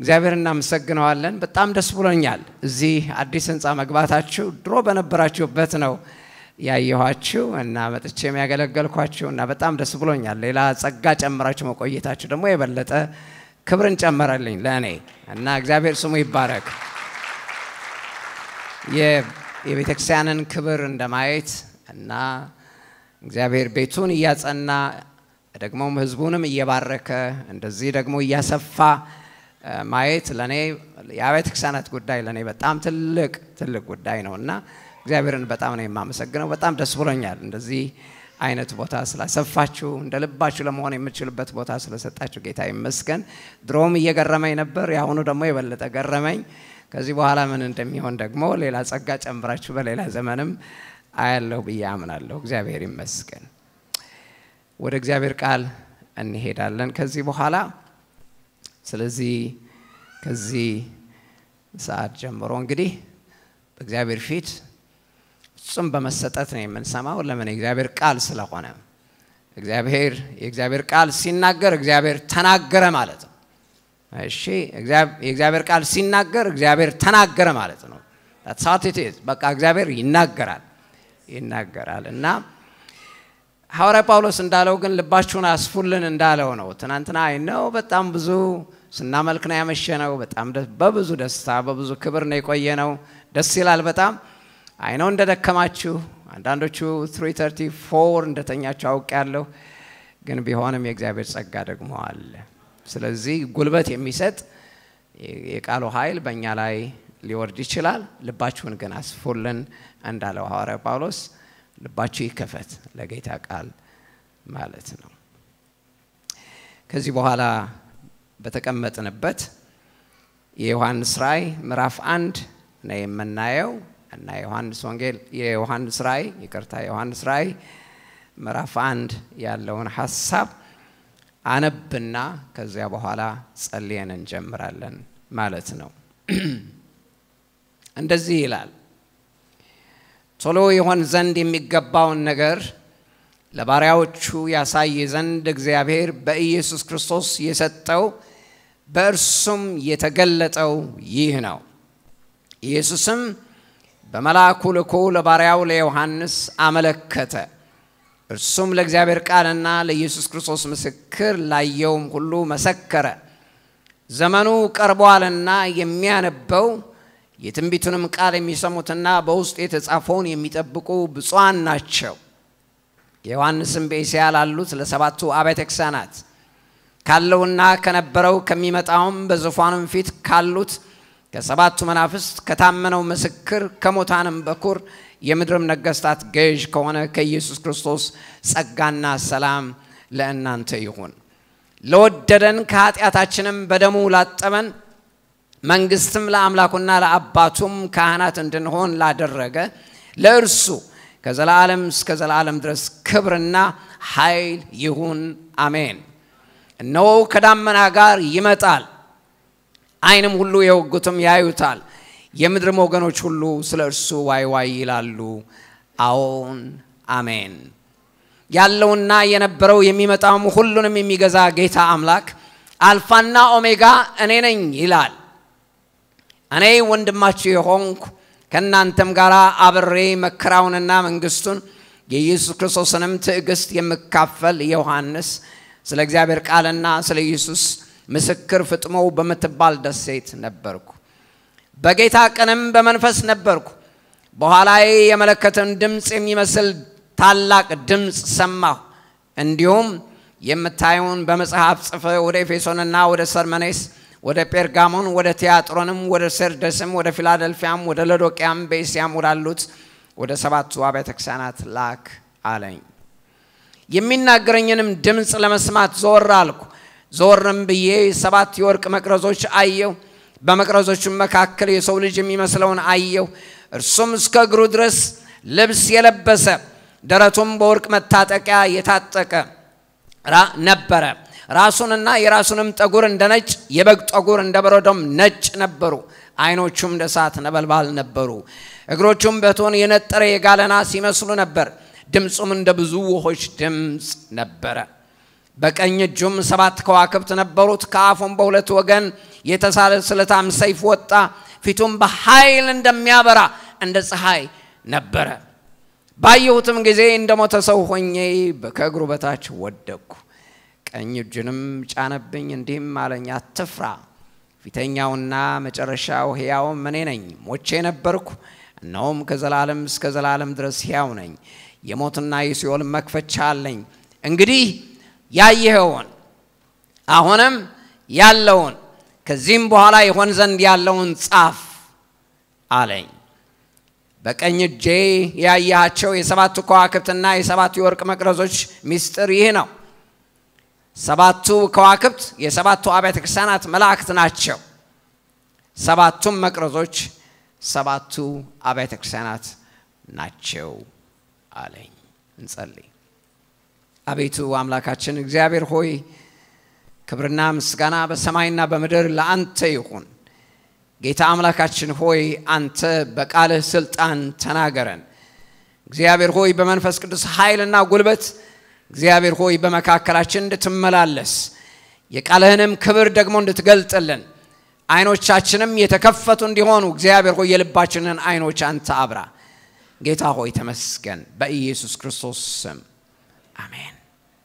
እግዚአብሔር እናመሰግነዋለን። በጣም ደስ ብሎኛል። እዚህ አዲስ ህንፃ መግባታችሁ ድሮ በነበራችሁበት ነው ያየኋችሁ እና መጥቼም ያገለገልኳችሁ እና በጣም ደስ ብሎኛል። ሌላ ጸጋ ጨምራችሁ መቆየታችሁ ደግሞ የበለጠ ክብርን ጨመረልኝ ለእኔ እና እግዚአብሔር ስሙ ይባረክ። የቤተ ክርስቲያንን ክብር እንደማየት እና እግዚአብሔር ቤቱን እያጸና ደግሞም ህዝቡንም እየባረከ እንደዚህ ደግሞ እያሰፋ ማየት ለእኔ የአብያተ ክርስቲያናት ጉዳይ ለእኔ በጣም ትልቅ ትልቅ ጉዳይ ነው እና እግዚአብሔርን በጣም ነው የማመሰግነው። በጣም ደስ ብሎኛል እንደዚህ አይነት ቦታ ስላሰፋችሁ እንደ ልባችሁ ለመሆን የምችልበት ቦታ ስለሰጣችሁ ጌታ ይመስገን። ድሮም እየገረመኝ ነበር፣ የአሁኑ ደግሞ የበለጠ ገረመኝ። ከዚህ በኋላ ምን እንደሚሆን ደግሞ ሌላ ጸጋ ጨምራችሁ በሌላ ዘመንም አያለሁ ብዬ አምናለሁ። እግዚአብሔር ይመስገን። ወደ እግዚአብሔር ቃል እንሄዳለን ከዚህ በኋላ። ስለዚህ ከዚህ ሰዓት ጀምሮ እንግዲህ በእግዚአብሔር ፊት ፍጹም በመሰጠት ነው የምንሰማው። ለምን? የእግዚአብሔር ቃል ስለሆነ። እግዚአብሔር የእግዚአብሔር ቃል ሲናገር እግዚአብሔር ተናገረ ማለት ነው። እሺ፣ የእግዚአብሔር ቃል ሲናገር እግዚአብሔር ተናገረ ማለት ነው። ሳትቴት በቃ እግዚአብሔር ይናገራል ይናገራል እና ሐዋርያ ጳውሎስ እንዳለው ግን ልባችሁን አስፉልን እንዳለው ነው። ትናንትና አይ ነው በጣም ብዙ ስናመልክ ነው ያመሸ ነው። በጣም በብዙ ደስታ በብዙ ክብር ነው የቆየ ነው። ደስ ይላል በጣም አይ ነው እንደደከማችሁ፣ አንዳንዶቹ 334 እንደተኛችሁ አውቅ ያለሁ ግን ቢሆንም የእግዚአብሔር ጸጋ ደግሞ አለ። ስለዚህ ጉልበት የሚሰጥ የቃሉ ኃይል በእኛ ላይ ሊወርድ ይችላል። ልባችሁን ግን አስፉልን እንዳለው ሐዋርያ ጳውሎስ ልባችሁ ይከፈት ለጌታ ቃል ማለት ነው። ከዚህ በኋላ በተቀመጥንበት የዮሐንስ ራእይ ምዕራፍ አንድ ነው የምናየው እና የዮሐንስ ወንጌል የዮሐንስ ራእይ ይቅርታ፣ የዮሐንስ ራእይ ምዕራፍ አንድ ያለውን ሀሳብ አነብና ከዚያ በኋላ ጸልየን እንጀምራለን ማለት ነው። እንደዚህ ይላል ቶሎ ይሆን ዘንድ የሚገባውን ነገር ለባሪያዎቹ ያሳይ ዘንድ እግዚአብሔር በኢየሱስ ክርስቶስ የሰጠው በእርሱም የተገለጠው ይህ ነው። ኢየሱስም በመልአኩ ልኮ ለባሪያው ለዮሐንስ አመለከተ። እርሱም ለእግዚአብሔር ቃልና ለኢየሱስ ክርስቶስ ምስክር ላየውም ሁሉ መሰከረ። ዘመኑ ቀርቧልና የሚያነበው የትንቢቱንም ቃል የሚሰሙትና በውስጡ የተጻፈውን የሚጠብቁ ብፁዓን ናቸው። የዮሐንስም በእስያ ላሉት ለሰባቱ አብያተ ክርስቲያናት ካለውና ከነበረው ከሚመጣውም በዙፋኑም ፊት ካሉት ከሰባቱ መናፍስት ከታመነው ምስክር ከሙታንም በኩር የምድርም ነገስታት ገዥ ከሆነ ከኢየሱስ ክርስቶስ ጸጋና ሰላም ለእናንተ ይሁን። ለወደደን ከኃጢአታችንም በደሙ ላጠበን መንግስትም ለአምላኩና ለአባቱም ካህናት እንድንሆን ላደረገ ለእርሱ ከዘላለም እስከ ዘላለም ድረስ ክብርና ኃይል ይሁን፣ አሜን። እነሆ ከዳመና ጋር ይመጣል፣ ዓይንም ሁሉ የወጉትም ያዩታል፣ የምድርም ወገኖች ሁሉ ስለ እርሱ ዋይ ዋይ ይላሉ። አዎን አሜን። ያለውና የነበረው የሚመጣውም ሁሉንም የሚገዛ ጌታ አምላክ አልፋና ኦሜጋ እኔ ነኝ ይላል። እኔ ወንድማችሁ የሆንኩ ከእናንተም ጋር አብሬ መከራውንና መንግስቱን የኢየሱስ ክርስቶስንም ትዕግስት የምካፈል ዮሐንስ ስለ እግዚአብሔር ቃልና ስለ ኢየሱስ ምስክር ፍጥሞ በምትባል ደሴት ነበርኩ። በጌታ ቀንም በመንፈስ ነበርኩ። በኋላዬ የመለከትን ድምፅ የሚመስል ታላቅ ድምፅ ሰማሁ። እንዲሁም የምታየውን በመጽሐፍ ጽፈ ወደ ኤፌሶንና ወደ ሰርመኔስ ወደ ጴርጋሞን ወደ ቲያጥሮንም ወደ ሰርደስም ወደ ፊላደልፊያም ወደ ሎዶቅያም በእስያም ወዳሉት ወደ ሰባቱ አብያተ ክርስቲያናት ላክ አለኝ። የሚናገረኝንም ድምፅ ለመስማት ዞር አልኩ። ዞርም ብዬ ሰባት የወርቅ መቅረዞች አየሁ። በመቅረዞቹም መካከል የሰው ልጅ የሚመስለውን አየሁ። እርሱም እስከ እግሩ ድረስ ልብስ የለበሰ ደረቱም በወርቅ መታጠቂያ የታጠቀ ነበረ። ራሱንና የራሱንም ጠጉር እንደ ነጭ የበግ ጠጉር እንደ በረዶም ነጭ ነበሩ። ዓይኖቹም እንደ እሳት ነበልባል ነበሩ። እግሮቹም በእቶን የነጠረ የጋለ ናስ ይመስሉ ነበር። ድምፁም እንደ ብዙ ውሆች ድምፅ ነበረ። በቀኝ እጁም ሰባት ከዋክብት ነበሩት። ከአፉም በሁለት ወገን የተሳለ ስለታም ሰይፍ ወጣ፣ ፊቱም በኃይል እንደሚያበራ እንደ ፀሐይ ነበረ። ባየሁትም ጊዜ እንደ ሞተ ሰው ሆኜ ከእግሩ በታች ወደቅኩ። ቀኝ እጁንም ጫነብኝ፣ እንዲህም አለኝ፣ አትፍራ፣ ፊተኛውና መጨረሻው ሕያውም እኔ ነኝ። ሞቼ ነበርኩ፣ እነሆም ከዘላለም እስከ ዘላለም ድረስ ሕያው ነኝ። የሞትና የሲኦል መክፈቻ አለኝ። እንግዲህ ያየኸውን አሁንም ያለውን ከዚህም በኋላ ይሆን ዘንድ ያለውን ጻፍ አለኝ። በቀኝ እጄ ያያቸው የሰባቱ ከዋክብትና የሰባቱ የወርቅ መቅረዞች ምስጢር ይህ ነው። ሰባቱ ከዋክብት የሰባቱ አብያተ ክርስቲያናት መላእክት ናቸው። ሰባቱም መቅረዞች ሰባቱ አብያተ ክርስቲያናት ናቸው አለኝ። እንጸልይ። አቤቱ አምላካችን እግዚአብሔር ሆይ ክብርና ምስጋና በሰማይና በምድር ለአንተ ይሁን። ጌታ አምላካችን ሆይ አንተ በቃልህ ስልጣን ተናገረን። እግዚአብሔር ሆይ በመንፈስ ቅዱስ ኃይልና ጉልበት እግዚአብሔር ሆይ በመካከላችን እንድትመላለስ የቃልህንም ክብር ደግሞ እንድትገልጥልን አይኖቻችንም የተከፈቱ እንዲሆኑ እግዚአብሔር ሆይ የልባችንን አይኖች አንተ አብራ። ጌታ ሆይ ተመስገን። በኢየሱስ ክርስቶስ ስም አሜን።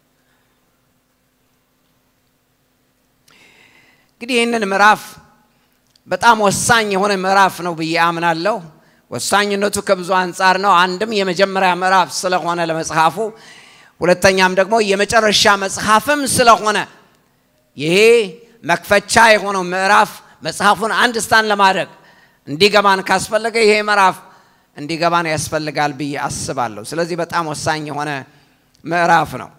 እንግዲህ ይህንን ምዕራፍ በጣም ወሳኝ የሆነ ምዕራፍ ነው ብዬ አምናለሁ። ወሳኝነቱ ከብዙ አንጻር ነው። አንድም የመጀመሪያ ምዕራፍ ስለሆነ ለመጽሐፉ፣ ሁለተኛም ደግሞ የመጨረሻ መጽሐፍም ስለሆነ ይሄ መክፈቻ የሆነው ምዕራፍ መጽሐፉን አንድ ስታን ለማድረግ እንዲገባን ካስፈለገ ይሄ ምዕራፍ እንዲገባን ያስፈልጋል ብዬ አስባለሁ። ስለዚህ በጣም ወሳኝ የሆነ ምዕራፍ ነው።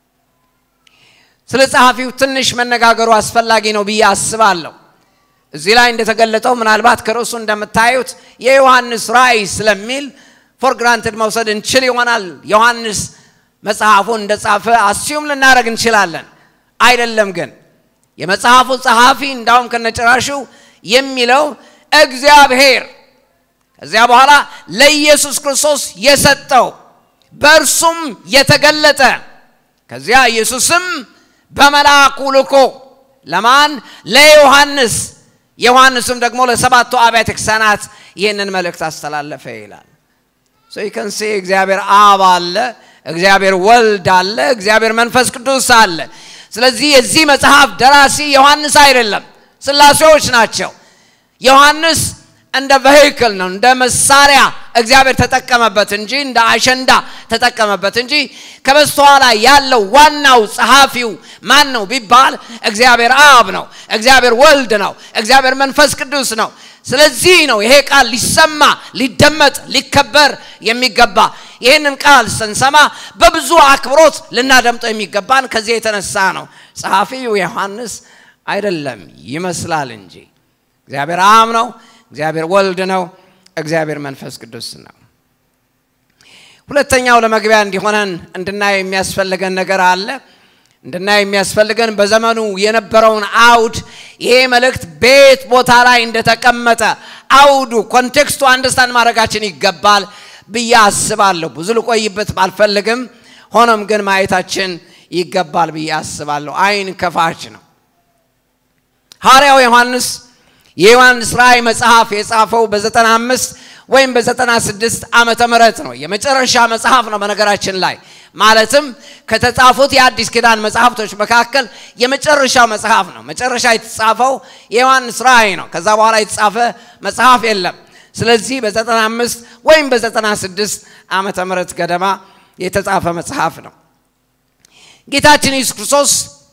ስለ ጸሐፊው ትንሽ መነጋገሩ አስፈላጊ ነው ብዬ አስባለሁ። እዚህ ላይ እንደተገለጠው ምናልባት ከርዕሱ እንደምታዩት የዮሐንስ ራእይ ስለሚል ፎር ግራንትድ መውሰድ እንችል ይሆናል። ዮሐንስ መጽሐፉን እንደጻፈ አስዩም ልናደረግ እንችላለን። አይደለም ግን የመጽሐፉ ጸሐፊ እንዳውም ከነጭራሹ የሚለው እግዚአብሔር ከዚያ በኋላ ለኢየሱስ ክርስቶስ የሰጠው በእርሱም የተገለጠ ከዚያ ኢየሱስም በመልአኩ ልኮ ለማን ለዮሐንስ ዮሐንስም ደግሞ ለሰባቱ አብያተ ክርስቲያናት ይህንን መልእክት አስተላለፈ ይላል። ይከንሴ እግዚአብሔር አብ አለ፣ እግዚአብሔር ወልድ አለ፣ እግዚአብሔር መንፈስ ቅዱስ አለ። ስለዚህ የዚህ መጽሐፍ ደራሲ ዮሐንስ አይደለም፣ ስላሴዎች ናቸው። ዮሐንስ እንደ ቬሂክል ነው፣ እንደ መሳሪያ እግዚአብሔር ተጠቀመበት እንጂ እንደ አሸንዳ ተጠቀመበት እንጂ ከበስተኋላ ያለው ዋናው ጸሐፊው ማን ነው ቢባል እግዚአብሔር አብ ነው፣ እግዚአብሔር ወልድ ነው፣ እግዚአብሔር መንፈስ ቅዱስ ነው። ስለዚህ ነው ይሄ ቃል ሊሰማ ሊደመጥ ሊከበር የሚገባ። ይህንን ቃል ስንሰማ በብዙ አክብሮት ልናደምጠው የሚገባን ከዚህ የተነሳ ነው። ጸሐፊው ዮሐንስ አይደለም ይመስላል እንጂ እግዚአብሔር አብ ነው፣ እግዚአብሔር ወልድ ነው፣ እግዚአብሔር መንፈስ ቅዱስ ነው። ሁለተኛው ለመግቢያ እንዲሆነን እንድናየው የሚያስፈልገን ነገር አለ። እንድናየው የሚያስፈልገን በዘመኑ የነበረውን አውድ ይሄ መልእክት ቤት ቦታ ላይ እንደተቀመጠ አውዱ ኮንቴክስቱ አንደርስታንድ ማድረጋችን ይገባል ብዬ አስባለሁ። ብዙ ልቆይበት ባልፈልግም፣ ሆኖም ግን ማየታችን ይገባል ብዬ አስባለሁ። አይን ከፋች ነው። ሐዋርያው ዮሐንስ የዮሐንስ ራእይ መጽሐፍ የጻፈው በዘጠና አምስት ወይም በዘጠና ስድስት ዓመተ ምህረት ነው። የመጨረሻ መጽሐፍ ነው በነገራችን ላይ ማለትም ከተጻፉት የአዲስ ኪዳን መጽሐፍቶች መካከል የመጨረሻው መጽሐፍ ነው። መጨረሻ የተጻፈው የዮሐንስ ራእይ ነው። ከዛ በኋላ የተጻፈ መጽሐፍ የለም። ስለዚህ በዘጠና አምስት ወይም በዘጠና ስድስት ዓመተ ምህረት ገደማ የተጻፈ መጽሐፍ ነው። ጌታችን ኢየሱስ ክርስቶስ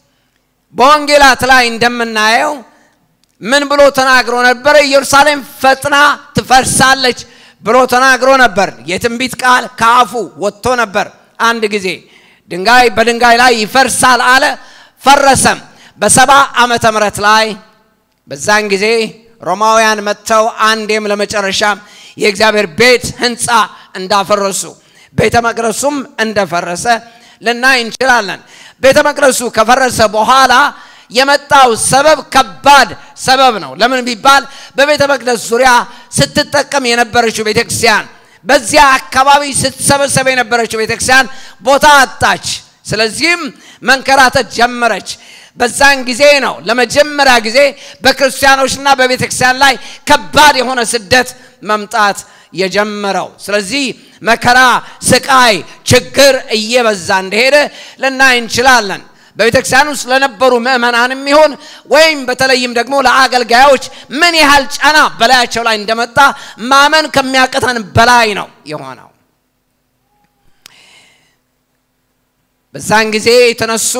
በወንጌላት ላይ እንደምናየው ምን ብሎ ተናግሮ ነበር? ኢየሩሳሌም ፈጥና ትፈርሳለች ብሎ ተናግሮ ነበር። የትንቢት ቃል ከአፉ ወጥቶ ነበር። አንድ ጊዜ ድንጋይ በድንጋይ ላይ ይፈርሳል አለ፣ ፈረሰም። በሰባ ዓመተ ምህረት ላይ በዛን ጊዜ ሮማውያን መጥተው አንዴም ለመጨረሻም የእግዚአብሔር ቤት ሕንፃ እንዳፈረሱ ቤተ መቅደሱም እንደፈረሰ ልናይ እንችላለን። ቤተ መቅደሱ ከፈረሰ በኋላ የመጣው ሰበብ ከባድ ሰበብ ነው። ለምን ቢባል በቤተ መቅደስ ዙሪያ ስትጠቀም የነበረችው ቤተ ክርስቲያን በዚያ አካባቢ ስትሰበሰብ የነበረችው ቤተ ክርስቲያን ቦታ አጣች። ስለዚህም መንከራተት ጀመረች። በዛን ጊዜ ነው ለመጀመሪያ ጊዜ በክርስቲያኖችና በቤተ ክርስቲያን ላይ ከባድ የሆነ ስደት መምጣት የጀመረው። ስለዚህ መከራ፣ ስቃይ፣ ችግር እየበዛ እንደሄደ ልናይ እንችላለን። በቤተ ክርስቲያን ውስጥ ለነበሩ ምእመናንም ይሆን ወይም በተለይም ደግሞ ለአገልጋዮች ምን ያህል ጫና በላያቸው ላይ እንደመጣ ማመን ከሚያቅተን በላይ ነው የሆነው። በዛን ጊዜ የተነሱ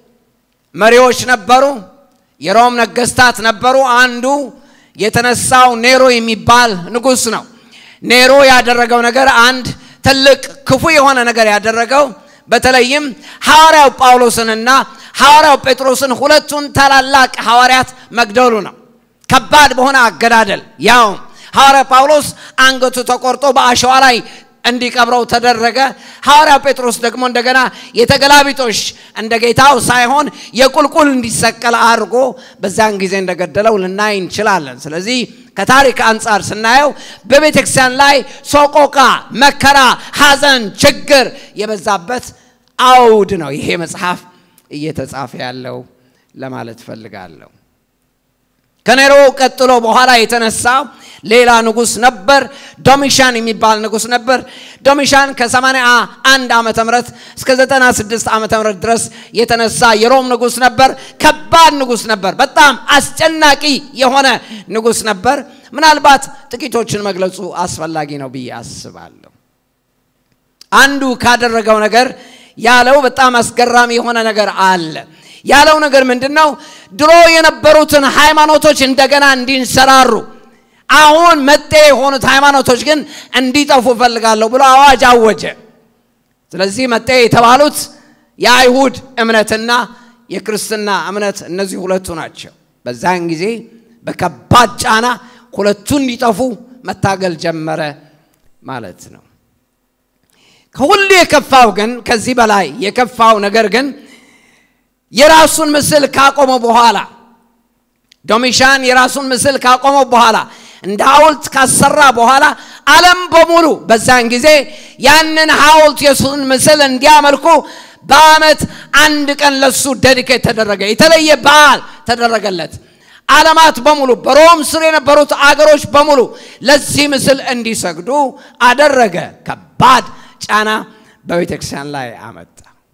መሪዎች ነበሩ። የሮም ነገስታት ነበሩ። አንዱ የተነሳው ኔሮ የሚባል ንጉሥ ነው። ኔሮ ያደረገው ነገር አንድ ትልቅ ክፉ የሆነ ነገር ያደረገው በተለይም ሐዋርያው ጳውሎስንና ሐዋርያው ጴጥሮስን ሁለቱን ታላላቅ ሐዋርያት መግደሉ ነው። ከባድ በሆነ አገዳደል ያው ሐዋርያ ጳውሎስ አንገቱ ተቆርጦ በአሸዋ ላይ እንዲቀብረው ተደረገ። ሐዋርያው ጴጥሮስ ደግሞ እንደገና የተገላቢጦሽ እንደ ጌታው ሳይሆን የቁልቁል እንዲሰቀል አድርጎ በዛን ጊዜ እንደገደለው ልናይ እንችላለን። ስለዚህ ከታሪክ አንጻር ስናየው በቤተ ክርስቲያን ላይ ሶቆቃ፣ መከራ፣ ሐዘን፣ ችግር የበዛበት አውድ ነው ይሄ መጽሐፍ እየተጻፈ ያለው ለማለት ፈልጋለሁ። ከኔሮ ቀጥሎ በኋላ የተነሳው ሌላ ንጉሥ ነበር። ዶሚሻን የሚባል ንጉሥ ነበር። ዶሚሻን ከ81 ዓመተ ምህረት እስከ 96 ዓመተ ምህረት ድረስ የተነሳ የሮም ንጉሥ ነበር። ከባድ ንጉሥ ነበር። በጣም አስጨናቂ የሆነ ንጉሥ ነበር። ምናልባት ጥቂቶችን መግለጹ አስፈላጊ ነው ብዬ አስባለሁ። አንዱ ካደረገው ነገር ያለው በጣም አስገራሚ የሆነ ነገር አለ። ያለው ነገር ምንድን ነው? ድሮ የነበሩትን ሃይማኖቶች እንደገና እንዲንሰራሩ አሁን መጤ የሆኑት ሃይማኖቶች ግን እንዲጠፉ እፈልጋለሁ ብሎ አዋጅ አወጀ። ስለዚህ መጤ የተባሉት የአይሁድ እምነትና የክርስትና እምነት እነዚህ ሁለቱ ናቸው። በዛን ጊዜ በከባድ ጫና ሁለቱ እንዲጠፉ መታገል ጀመረ ማለት ነው። ከሁሉ የከፋው ግን ከዚህ በላይ የከፋው ነገር ግን የራሱን ምስል ካቆመ በኋላ ዶሚሻን የራሱን ምስል ካቆመ በኋላ እንደ ሐውልት ካሰራ በኋላ ዓለም በሙሉ በዛን ጊዜ ያንን ሐውልት የሱን ምስል እንዲያመልኩ በዓመት አንድ ቀን ለሱ ደዲኬት ተደረገ። የተለየ በዓል ተደረገለት። ዓለማት በሙሉ በሮም ስር የነበሩት አገሮች በሙሉ ለዚህ ምስል እንዲሰግዱ አደረገ። ከባድ ጫና በቤተ ክርስቲያን ላይ አመጣ።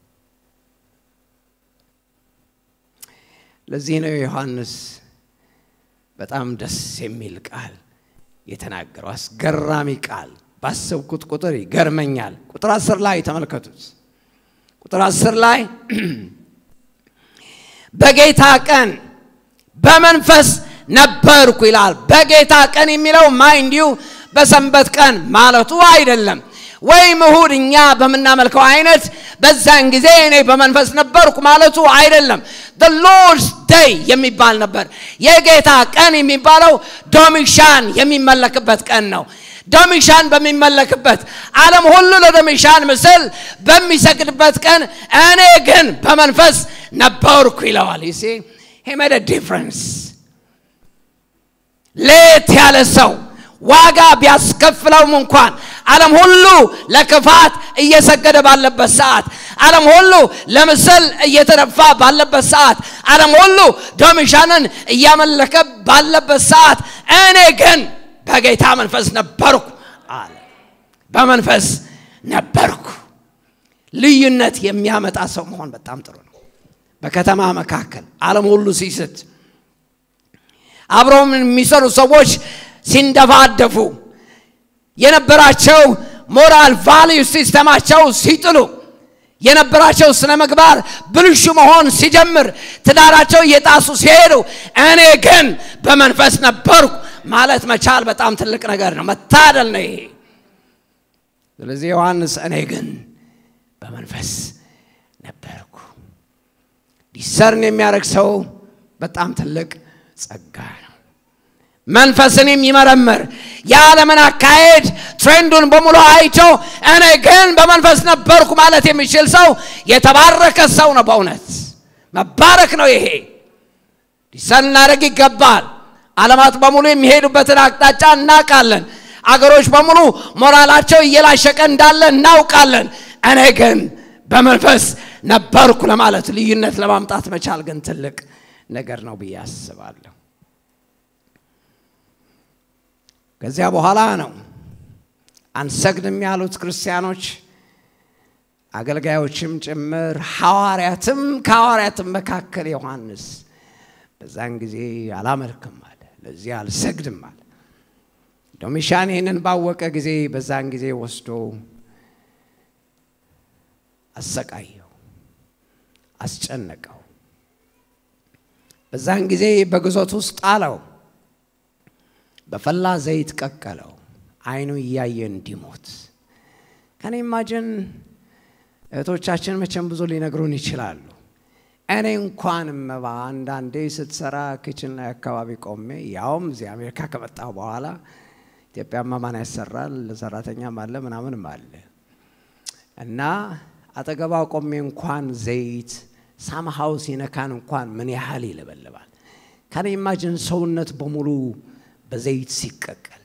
ለዚህ ነው ዮሐንስ በጣም ደስ የሚል ቃል የተናገረው። አስገራሚ ቃል ባሰብኩት ቁጥር ይገርመኛል። ቁጥር አስር ላይ ተመልከቱት። ቁጥር አስር ላይ በጌታ ቀን በመንፈስ ነበርኩ ይላል። በጌታ ቀን የሚለው ማይንዲው በሰንበት ቀን ማለቱ አይደለም። ወይም እሁድ እኛ በምናመልከው አይነት በዛን ጊዜ እኔ በመንፈስ ነበርኩ ማለቱ አይደለም። the lord's day የሚባል ነበር። የጌታ ቀን የሚባለው ዶሚሻን የሚመለክበት ቀን ነው። ዶሚሻን በሚመለክበት ዓለም ሁሉ ለዶሚሻን ምስል በሚሰግድበት ቀን እኔ ግን በመንፈስ ነበርኩ ይለዋል። ይሴ he made a difference ሌት ያለ ሰው ዋጋ ቢያስከፍለውም እንኳን ዓለም ሁሉ ለክፋት እየሰገደ ባለበት ሰዓት፣ ዓለም ሁሉ ለምስል እየተደፋ ባለበት ሰዓት፣ ዓለም ሁሉ ዶሚሻንን እያመለከ ባለበት ሰዓት እኔ ግን በጌታ መንፈስ ነበርኩ አለ። በመንፈስ ነበርኩ። ልዩነት የሚያመጣ ሰው መሆን በጣም ጥሩ ነው። በከተማ መካከል ዓለም ሁሉ ሲስት አብረው የሚሰሩ ሰዎች ሲንደፋደፉ የነበራቸው ሞራል ቫልዩ ሲስተማቸው ሲጥሉ የነበራቸው ስነ ምግባር ብልሹ መሆን ሲጀምር ትዳራቸው እየጣሱ ሲሄዱ እኔ ግን በመንፈስ ነበርኩ ማለት መቻል በጣም ትልቅ ነገር ነው። መታደል ነው ይሄ። ስለዚህ ዮሐንስ እኔ ግን በመንፈስ ነበርኩ። ዲሰርን የሚያደርግ ሰው በጣም ትልቅ ጸጋ ነው። መንፈስን የሚመረምር የዓለምን አካሄድ ትሬንዱን በሙሉ አይቶ እኔ ግን በመንፈስ ነበርኩ ማለት የሚችል ሰው የተባረከ ሰው ነው። በእውነት መባረክ ነው ይሄ። ዲሰርን ልናደርግ ይገባል። ዓለማት በሙሉ የሚሄዱበትን አቅጣጫ እናውቃለን። አገሮች በሙሉ ሞራላቸው እየላሸቀ እንዳለ እናውቃለን። እኔ ግን በመንፈስ ነበርኩ ለማለት ልዩነት ለማምጣት መቻል ግን ትልቅ ነገር ነው ብዬ አስባለሁ። ከዚያ በኋላ ነው አንሰግድም ያሉት ክርስቲያኖች አገልጋዮችም ጭምር ሐዋርያትም ከሐዋርያትም መካከል ዮሐንስ በዛን ጊዜ አላመልክም አለ፣ ለዚህ አልሰግድም አለ። ዶሚሻን ይህንን ባወቀ ጊዜ በዛን ጊዜ ወስዶ አሰቃየው፣ አስጨነቀው። በዛን ጊዜ በግዞት ውስጥ ጣለው፣ በፈላ ዘይት ቀቀለው፣ አይኑ እያየ እንዲሞት ከኔ ኢማጅን እህቶቻችን መቼም ብዙ ሊነግሩን ይችላሉ። እኔ እንኳን መባ አንዳንዴ ስትሰራ ክችን ላይ አካባቢ ቆሜ ያውም እዚህ አሜሪካ ከመጣሁ በኋላ ኢትዮጵያማ ማን ያሰራል? ሰራተኛም አለ ምናምንም አለ እና አጠገባ ቆሜ እንኳን ዘይት ሳምሃው ሲነካን እንኳን ምን ያህል ይለበልባል። ከኔ ኢማጅን ሰውነት በሙሉ በዘይት ሲቀቀል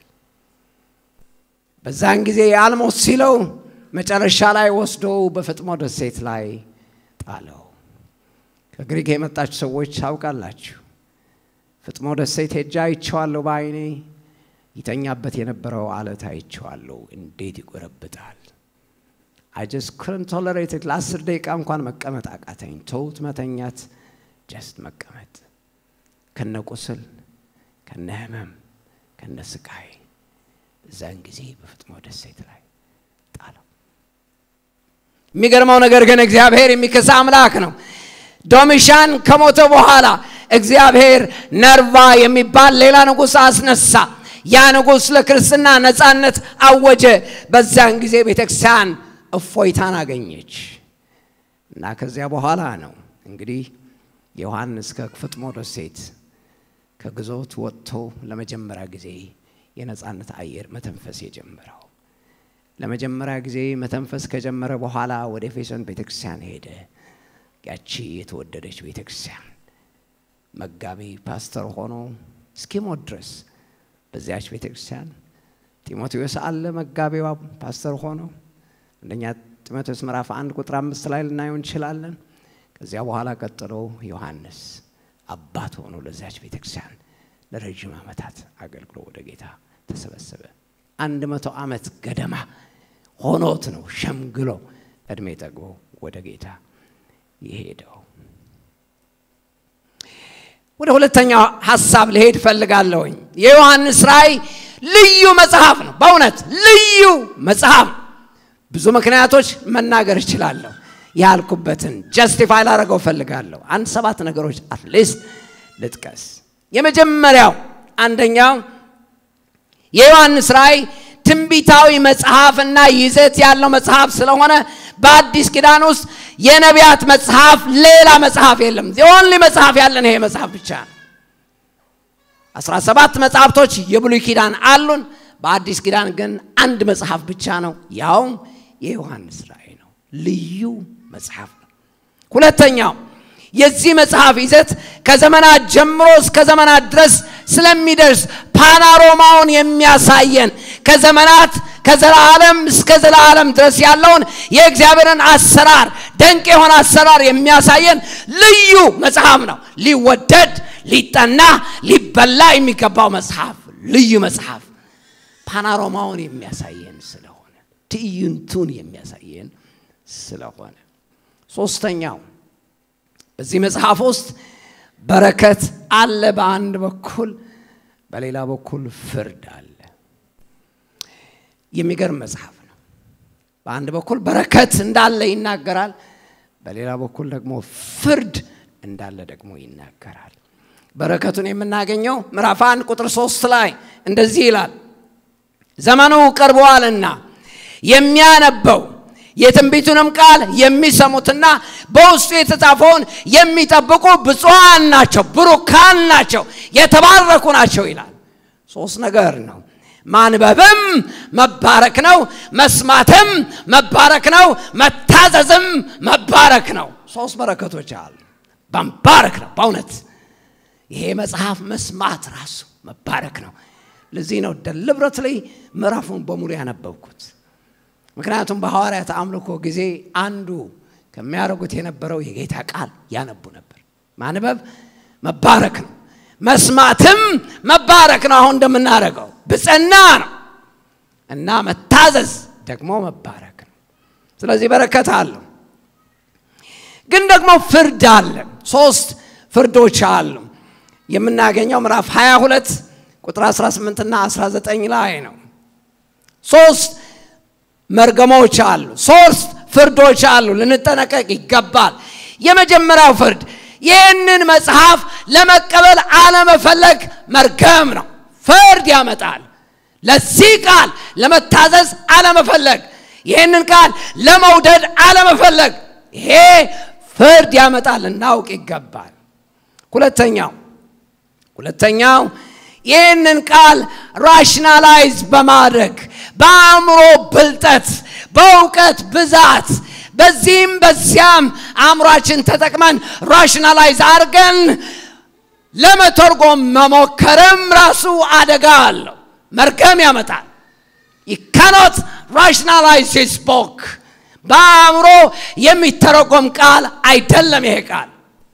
በዛን ጊዜ አልሞት ሲለው መጨረሻ ላይ ወስዶ በፍጥሞ ደሴት ላይ ጣለው። ከግሪክ የመጣችሁ ሰዎች ታውቃላችሁ። ፍጥሞ ደሴት ሄጃ አይቼዋለሁ በአይኔ ይተኛበት የነበረው አለት አይቼዋለሁ። እንዴት ይጎረብጣል! አጀስ ክርን ቶለሬትድ ለአስር ደቂቃ እንኳን መቀመጥ አቃተኝ። ተውት መተኛት፣ ጀስት መቀመጥ ከነ ቁስል ከነ ህመም ከነ ስቃይ በዛን ጊዜ በፍጥሞ ደሴት ላይ ጣለው። የሚገርመው ነገር ግን እግዚአብሔር የሚከሳ አምላክ ነው። ዶሚሻን ከሞተ በኋላ እግዚአብሔር ነርቫ የሚባል ሌላ ንጉሥ አስነሳ። ያ ንጉሥ ለክርስትና ነፃነት አወጀ። በዛን ጊዜ ቤተክርስቲያን እፎይታን አገኘች እና ከዚያ በኋላ ነው እንግዲህ ዮሐንስ ከፍጥሞ ደሴት ከግዞት ወጥቶ ለመጀመሪያ ጊዜ የነፃነት አየር መተንፈስ የጀመረው። ለመጀመሪያ ጊዜ መተንፈስ ከጀመረ በኋላ ወደ ኤፌሶን ቤተክርስቲያን ሄደ። ያቺ የተወደደች ቤተክርስቲያን መጋቢ ፓስተር ሆኖ እስኪሞት ድረስ በዚያች ቤተክርስቲያን ጢሞቴዎስ አለ መጋቢዋ ፓስተር ሆኖ አንደኛ ጢሞቴዎስ ምዕራፍ አንድ ቁጥር አምስት ላይ ልናየው እንችላለን። ከዚያ በኋላ ቀጥሎ ዮሐንስ አባት ሆኖ ለዚያች ቤተክርስቲያን ለረዥም ዓመታት አገልግሎ ወደ ጌታ ተሰበሰበ። አንድ መቶ ዓመት ገደማ ሆኖት ነው ሸምግሎ እድሜ ጠግቦ ወደ ጌታ የሄደው። ወደ ሁለተኛው ሀሳብ ልሄድ ፈልጋለሁኝ። የዮሐንስ ራእይ ልዩ መጽሐፍ ነው። በእውነት ልዩ መጽሐፍ። ብዙ ምክንያቶች መናገር እችላለሁ። ያልኩበትን ጀስቲፋይ ላደረገው ፈልጋለሁ። አንድ ሰባት ነገሮች አትሊስት ልጥቀስ። የመጀመሪያው አንደኛው የዮሐንስ ራእይ ትንቢታዊ መጽሐፍና ይዘት ያለው መጽሐፍ ስለሆነ በአዲስ ኪዳን ውስጥ የነቢያት መጽሐፍ ሌላ መጽሐፍ የለም። ኦንሊ መጽሐፍ ያለን ይሄ መጽሐፍ ብቻ ነው። አስራ ሰባት መጽሐፍቶች የብሉይ ኪዳን አሉን። በአዲስ ኪዳን ግን አንድ መጽሐፍ ብቻ ነው፣ ያውም የዮሐንስ ራእይ ነው። ልዩ መጽሐፍ ነው። ሁለተኛው የዚህ መጽሐፍ ይዘት ከዘመናት ጀምሮ እስከ ዘመናት ድረስ ስለሚደርስ ፓናሮማውን የሚያሳየን ከዘመናት ከዘላለም እስከ ዘላለም ድረስ ያለውን የእግዚአብሔርን አሰራር ደንቅ የሆነ አሰራር የሚያሳየን ልዩ መጽሐፍ ነው። ሊወደድ፣ ሊጠና፣ ሊበላ የሚገባው መጽሐፍ ልዩ መጽሐፍ ፓናሮማውን የሚያሳየን ስለሆነ ትዕይንቱን የሚያሳየን ስለሆነ ሶስተኛው በዚህ መጽሐፍ ውስጥ በረከት አለ በአንድ በኩል፣ በሌላ በኩል ፍርድ አለ። የሚገርም መጽሐፍ ነው። በአንድ በኩል በረከት እንዳለ ይናገራል፣ በሌላ በኩል ደግሞ ፍርድ እንዳለ ደግሞ ይናገራል። በረከቱን የምናገኘው ምዕራፍ አንድ ቁጥር ሶስት ላይ እንደዚህ ይላል፣ ዘመኑ ቀርበዋልና የሚያነበው የትንቢቱንም ቃል የሚሰሙትና በውስጡ የተጻፈውን የሚጠብቁ ብፁዓን ናቸው፣ ብሩካን ናቸው፣ የተባረኩ ናቸው ይላል። ሶስት ነገር ነው። ማንበብም መባረክ ነው፣ መስማትም መባረክ ነው፣ መታዘዝም መባረክ ነው። ሶስት በረከቶች አሉ። መባረክ ነው። በእውነት ይሄ መጽሐፍ መስማት ራሱ መባረክ ነው። ለዚህ ነው ደልብረት ላይ ምዕራፉን በሙሉ ያነበብኩት። ምክንያቱም በሐዋርያት አምልኮ ጊዜ አንዱ ከሚያደርጉት የነበረው የጌታ ቃል ያነቡ ነበር። ማንበብ መባረክ ነው። መስማትም መባረክ ነው። አሁን እንደምናደርገው ብፅና ነው እና መታዘዝ ደግሞ መባረክ ነው። ስለዚህ በረከት አለው። ግን ደግሞ ፍርድ አለ። ሶስት ፍርዶች አሉ። የምናገኘው ምዕራፍ 22 ቁጥር 18 እና 19 ላይ ነው። ሶስት መርገሞች አሉ። ሶስት ፍርዶች አሉ። ልንጠነቀቅ ይገባል። የመጀመሪያው ፍርድ ይህንን መጽሐፍ ለመቀበል አለመፈለግ መርገም ነው። ፍርድ ያመጣል። ለዚህ ቃል ለመታዘዝ አለመፈለግ፣ ይህንን ቃል ለመውደድ አለመፈለግ፣ ይሄ ፍርድ ያመጣል። እናውቅ ይገባል። ሁለተኛው ሁለተኛው ይህንን ቃል ራሽናላይዝ በማድረግ በአእምሮ ብልጠት፣ በእውቀት ብዛት በዚህም በዚያም አእምሯችን ተጠቅመን ራሽናላይዝ አድርገን ለመተርጎም መሞከርም ራሱ አደጋ አለው፣ መርገም ያመጣል። ይካኖት ራሽናላይዝ ሂዝ ቦክ በአእምሮ የሚተረጎም ቃል አይደለም ይሄ ቃል።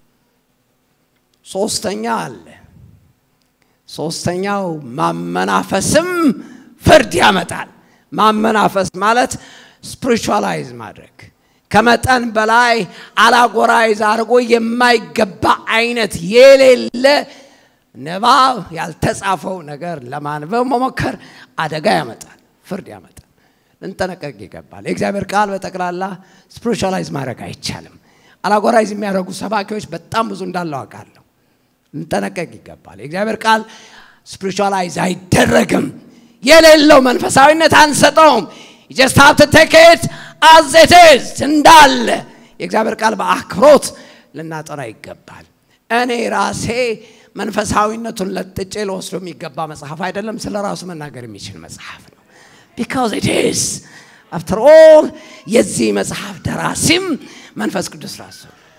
ሶስተኛ አለ። ሶስተኛው ማመናፈስም ፍርድ ያመጣል። ማመናፈስ ማለት ስፒሪቹዋላይዝ ማድረግ ከመጠን በላይ አላጎራይዝ አድርጎ የማይገባ አይነት የሌለ ንባብ ያልተጻፈው ነገር ለማንበብ መሞከር አደጋ ያመጣል፣ ፍርድ ያመጣል። ልንጠነቀቅ ይገባል። የእግዚአብሔር ቃል በጠቅላላ ስፒሪቹዋላይዝ ማድረግ አይቻልም። አላጎራይዝ የሚያደርጉ ሰባኪዎች በጣም ብዙ እንዳለው አውቃለሁ። ልንጠነቀቅ ይገባል። የእግዚአብሔር ቃል ስፒሪቹዋላይዝ አይደረግም። የሌለው መንፈሳዊነት አንሰጠውም። ጀስት ሀብ ቱ ቴክ ኢት አዝ ኢት ኢዝ እንዳለ የእግዚአብሔር ቃል በአክብሮት ልናጠና ይገባል። እኔ ራሴ መንፈሳዊነቱን ለጥጬ ለወስዶ የሚገባ መጽሐፍ አይደለም። ስለ ራሱ መናገር የሚችል መጽሐፍ ነው። ቢካዝ ኢት ኢዝ አፍተር ኦል የዚህ መጽሐፍ ደራሲም መንፈስ ቅዱስ ራሱ።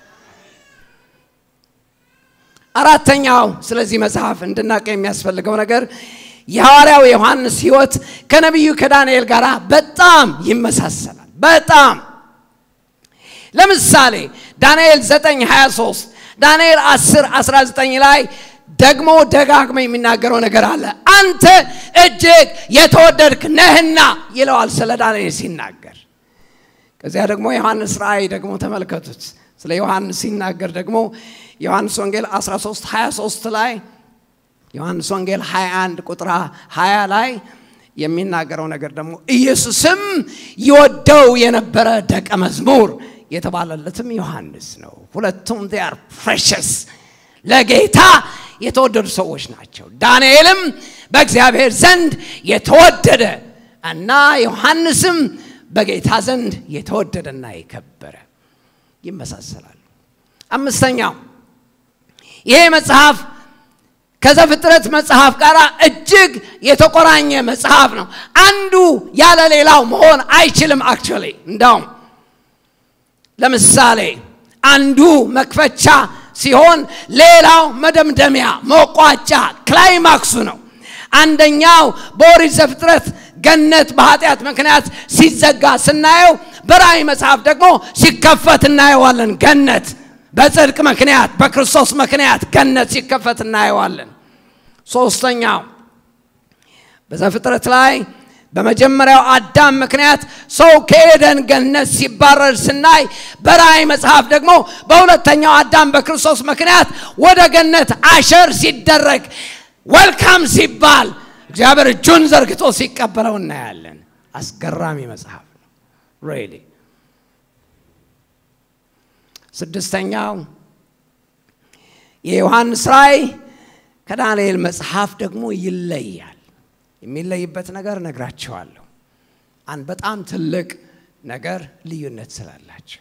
አራተኛው ስለዚህ መጽሐፍ እንድናቀ የሚያስፈልገው ነገር የሐዋርያው ዮሐንስ ሕይወት ከነቢዩ ከዳንኤል ጋር በጣም ይመሳሰላል። በጣም ለምሳሌ ዳንኤል 9 23 ዳንኤል 10 19 ላይ ደግሞ ደጋግመ የሚናገረው ነገር አለ። አንተ እጅግ የተወደድክ ነህና ይለዋል ስለ ዳንኤል ሲናገር። ከዚያ ደግሞ ዮሐንስ ራእይ ደግሞ ተመልከቱት። ስለ ዮሐንስ ሲናገር ደግሞ ዮሐንስ ወንጌል 13 23 ላይ ዮሐንስ ወንጌል 21 ቁጥር 20 ላይ የሚናገረው ነገር ደግሞ ኢየሱስም ይወደው የነበረ ደቀ መዝሙር የተባለለትም ዮሐንስ ነው። ሁለቱም ር ፕሬሸስ ለጌታ የተወደዱ ሰዎች ናቸው። ዳንኤልም በእግዚአብሔር ዘንድ የተወደደ እና ዮሐንስም በጌታ ዘንድ የተወደደና የከበረ ይመሳሰላሉ። አምስተኛው ይሄ መጽሐፍ ከዘፍጥረት መጽሐፍ ጋር እጅግ የተቆራኘ መጽሐፍ ነው። አንዱ ያለ ሌላው መሆን አይችልም። አክቹዋሊ እንዳውም ለምሳሌ አንዱ መክፈቻ ሲሆን ሌላው መደምደሚያ፣ መቋጫ፣ ክላይማክሱ ነው። አንደኛው በኦሪት ዘፍጥረት ገነት በኃጢአት ምክንያት ሲዘጋ ስናየው፣ በራእይ መጽሐፍ ደግሞ ሲከፈት እናየዋለን። ገነት በጽድቅ ምክንያት በክርስቶስ ምክንያት ገነት ሲከፈት እናየዋለን። ሶስተኛው በዘፍጥረት ላይ በመጀመሪያው አዳም ምክንያት ሰው ከኤደን ገነት ሲባረር ስናይ፣ በራእይ መጽሐፍ ደግሞ በሁለተኛው አዳም በክርስቶስ ምክንያት ወደ ገነት አሸር ሲደረግ ወልካም ሲባል እግዚአብሔር እጁን ዘርግቶ ሲቀበለው እናያለን። አስገራሚ መጽሐፍ ነው ሬሊ ስድስተኛው የዮሐንስ ራእይ ከዳንኤል መጽሐፍ ደግሞ ይለያል። የሚለይበት ነገር ነግራቸዋለሁ። አንድ በጣም ትልቅ ነገር ልዩነት ስላላቸው